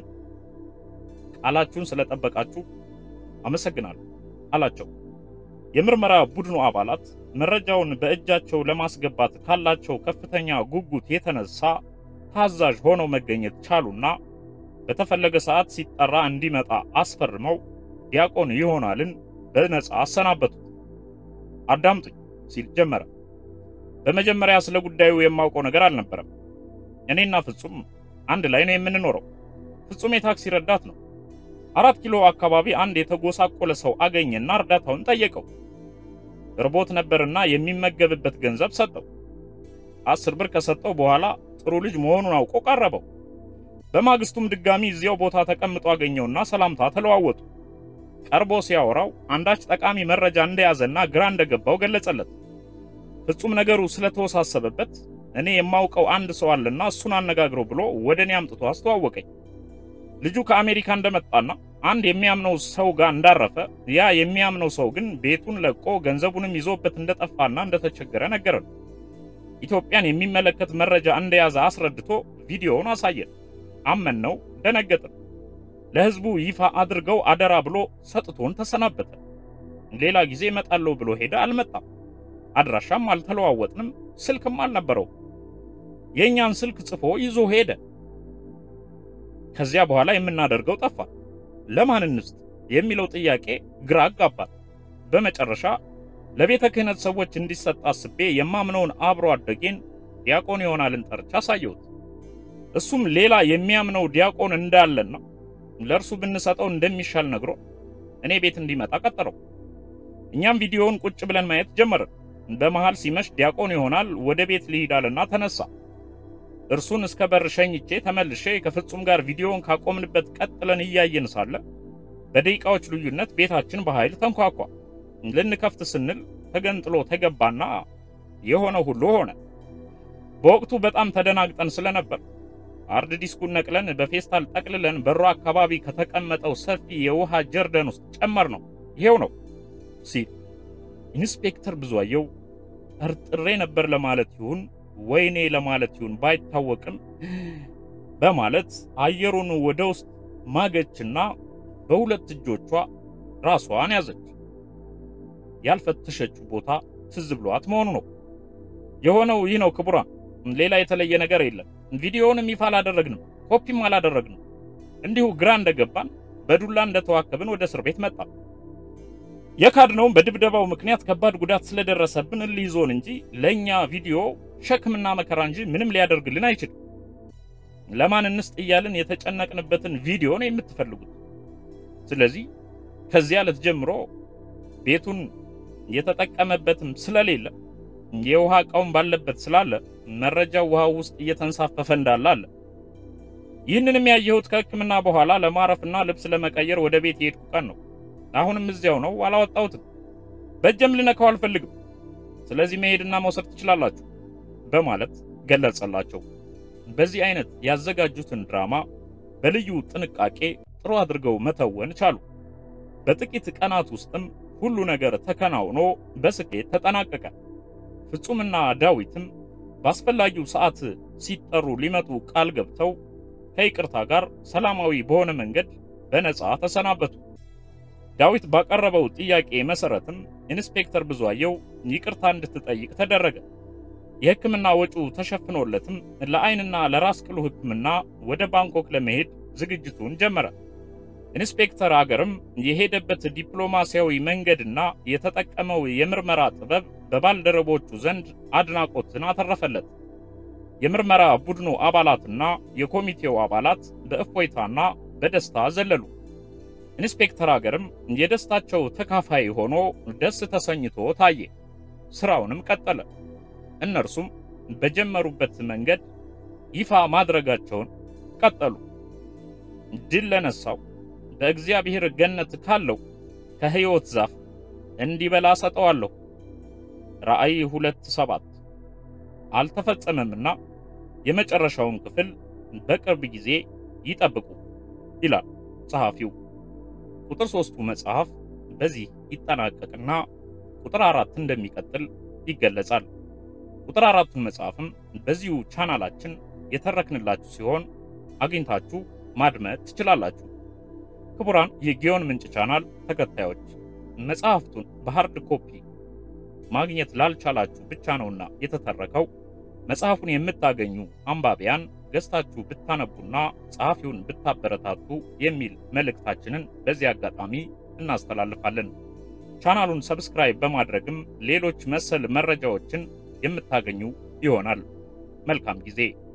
ቃላችሁን ስለጠበቃችሁ አመሰግናለሁ አላቸው። የምርመራ ቡድኑ አባላት መረጃውን በእጃቸው ለማስገባት ካላቸው ከፍተኛ ጉጉት የተነሳ ታዛዥ ሆነው መገኘት ቻሉና በተፈለገ ሰዓት ሲጠራ እንዲመጣ አስፈርመው ዲያቆን ይሆናልን በነፃ አሰናበቱት። አዳምጡኝ ሲል ጀመረ። በመጀመሪያ ስለ ጉዳዩ የማውቀው ነገር አልነበረም። እኔና ፍጹም አንድ ላይ ነው የምንኖረው። ፍጹም የታክሲ ረዳት ነው። አራት ኪሎ አካባቢ አንድ የተጎሳቆለ ሰው አገኘና እርዳታውን ጠየቀው። እርቦት ነበርና የሚመገብበት ገንዘብ ሰጠው። አስር ብር ከሰጠው በኋላ ጥሩ ልጅ መሆኑን አውቆ ቀረበው። በማግስቱም ድጋሚ እዚያው ቦታ ተቀምጦ አገኘውና ሰላምታ ተለዋወጡ። ቀርቦ ሲያወራው አንዳች ጠቃሚ መረጃ እንደያዘና ግራ እንደገባው ገለጸለት። ፍጹም ነገሩ ስለተወሳሰበበት እኔ የማውቀው አንድ ሰው አለና እሱን አነጋግረው ብሎ ወደ እኔ አምጥቶ አስተዋወቀኝ። ልጁ ከአሜሪካ እንደመጣና አንድ የሚያምነው ሰው ጋር እንዳረፈ፣ ያ የሚያምነው ሰው ግን ቤቱን ለቆ ገንዘቡንም ይዞበት እንደጠፋና እንደተቸገረ ነገረን። ኢትዮጵያን የሚመለከት መረጃ እንደያዘ አስረድቶ ቪዲዮውን አሳየን። አመንነው፣ ደነገጥን። ለሕዝቡ ይፋ አድርገው አደራ ብሎ ሰጥቶን ተሰናበተ። ሌላ ጊዜ እመጣለሁ ብሎ ሄደ፣ አልመጣም። አድራሻም አልተለዋወጥንም፣ ስልክም አልነበረው። የእኛን ስልክ ጽፎ ይዞ ሄደ። ከዚያ በኋላ የምናደርገው ጠፋ። ለማን እንስጥ የሚለው ጥያቄ ግራ አጋባል። በመጨረሻ ለቤተ ክህነት ሰዎች እንዲሰጥ አስቤ የማምነውን አብሮ አደጌን ዲያቆን ይሆናልን ጠርቻ አሳየሁት። እሱም ሌላ የሚያምነው ዲያቆን እንዳለና ለእርሱ ብንሰጠው እንደሚሻል ነግሮ እኔ ቤት እንዲመጣ ቀጠረው። እኛም ቪዲዮውን ቁጭ ብለን ማየት ጀመርን። በመሃል ሲመሽ ዲያቆን ይሆናል ወደ ቤት ሊሄዳልና ተነሳ። እርሱን እስከ በር ሸኝቼ ተመልሼ ከፍጹም ጋር ቪዲዮውን ካቆምንበት ቀጥለን እያየን ሳለ በደቂቃዎች ልዩነት ቤታችን በኃይል ተንኳኳ። ልንከፍት ስንል ተገንጥሎ ተገባና የሆነው ሁሉ ሆነ። በወቅቱ በጣም ተደናግጠን ስለነበር ሃርድ ዲስኩን ነቅለን በፌስታል ጠቅልለን በሩ አካባቢ ከተቀመጠው ሰፊ የውሃ ጀርደን ውስጥ ጨመር ነው። ይሄው ነው ሲል ኢንስፔክተር ብዙአየው ጠርጥሬ ነበር ለማለት ይሁን ወይኔ ለማለት ይሁን ባይታወቅም በማለት አየሩን ወደ ውስጥ ማገችና በሁለት እጆቿ ራሷን ያዘች። ያልፈተሸችው ቦታ ትዝ ብሏት መሆኑ ነው። የሆነው ይህ ነው ክቡራን፣ ሌላ የተለየ ነገር የለም። ቪዲዮውንም ይፋ አላደረግንም፣ ኮፒም አላደረግንም። እንዲሁ ግራ እንደገባን በዱላ እንደተዋከብን ወደ እስር ቤት መጣ። የካድነውም በድብደባው ምክንያት ከባድ ጉዳት ስለደረሰብን እልይዞን እንጂ ለእኛ ቪዲዮ ሸክምና መከራ እንጂ ምንም ሊያደርግልን አይችልም። ለማን እንስጥ እያልን የተጨነቅንበትን ቪዲዮ ነው የምትፈልጉት። ስለዚህ ከዚያ ዕለት ጀምሮ ቤቱን የተጠቀመበትም ስለሌለ የውሃ እቃውን ባለበት ስላለ መረጃው ውሃ ውስጥ እየተንሳፈፈ እንዳለ አለ። ይህንንም ያየሁት ከሕክምና በኋላ ለማረፍና ልብስ ለመቀየር ወደ ቤት የሄድኩ ቀን ነው። አሁንም እዚያው ነው፣ አላወጣሁትም። በእጄም ልነካው አልፈልግም። ስለዚህ መሄድና መውሰድ ትችላላችሁ በማለት ገለጸላቸው። በዚህ አይነት ያዘጋጁትን ድራማ በልዩ ጥንቃቄ ጥሩ አድርገው መተወን ቻሉ። በጥቂት ቀናት ውስጥም ሁሉ ነገር ተከናውኖ በስኬት ተጠናቀቀ። ፍጹምና ዳዊትም በአስፈላጊው ሰዓት ሲጠሩ ሊመጡ ቃል ገብተው ከይቅርታ ጋር ሰላማዊ በሆነ መንገድ በነፃ ተሰናበቱ። ዳዊት ባቀረበው ጥያቄ መሰረትም ኢንስፔክተር ብዙአየው ይቅርታ እንድትጠይቅ ተደረገ። የሕክምና ወጪው ተሸፍኖለትም ለዓይንና ለራስ ቅሉ ሕክምና ወደ ባንኮክ ለመሄድ ዝግጅቱን ጀመረ። ኢንስፔክተር አገርም የሄደበት ዲፕሎማሲያዊ መንገድና የተጠቀመው የምርመራ ጥበብ በባልደረቦቹ ዘንድ አድናቆትን አተረፈለት። የምርመራ ቡድኑ አባላትና የኮሚቴው አባላት በእፎይታና በደስታ ዘለሉ። ኢንስፔክተር አገርም የደስታቸው ተካፋይ ሆኖ ደስ ተሰኝቶ ታየ። ስራውንም ቀጠለ። እነርሱም በጀመሩበት መንገድ ይፋ ማድረጋቸውን ቀጠሉ። ድል ለነሳው በእግዚአብሔር ገነት ካለው ከሕይወት ዛፍ እንዲበላ ሰጠዋለሁ። ራእይ ሁለት ሰባት አልተፈጸመምና የመጨረሻውን ክፍል በቅርብ ጊዜ ይጠብቁ ይላል ጸሐፊው። ቁጥር ሦስቱ መጽሐፍ በዚህ ይጠናቀቅና ቁጥር አራት እንደሚቀጥል ይገለጻል። ቁጥር አራቱን መጽሐፍም በዚሁ ቻናላችን የተረክንላችሁ ሲሆን አግኝታችሁ ማድመጥ ትችላላችሁ። ክቡራን የጊዮን ምንጭ ቻናል ተከታዮች መጽሐፍቱን በሃርድ ኮፒ ማግኘት ላልቻላችሁ ብቻ ነውና የተተረከው። መጽሐፉን የምታገኙ አንባቢያን ገዝታችሁ ብታነቡና ጸሐፊውን ብታበረታቱ የሚል መልእክታችንን በዚህ አጋጣሚ እናስተላልፋለን። ቻናሉን ሰብስክራይብ በማድረግም ሌሎች መሰል መረጃዎችን የምታገኙ ይሆናል። መልካም ጊዜ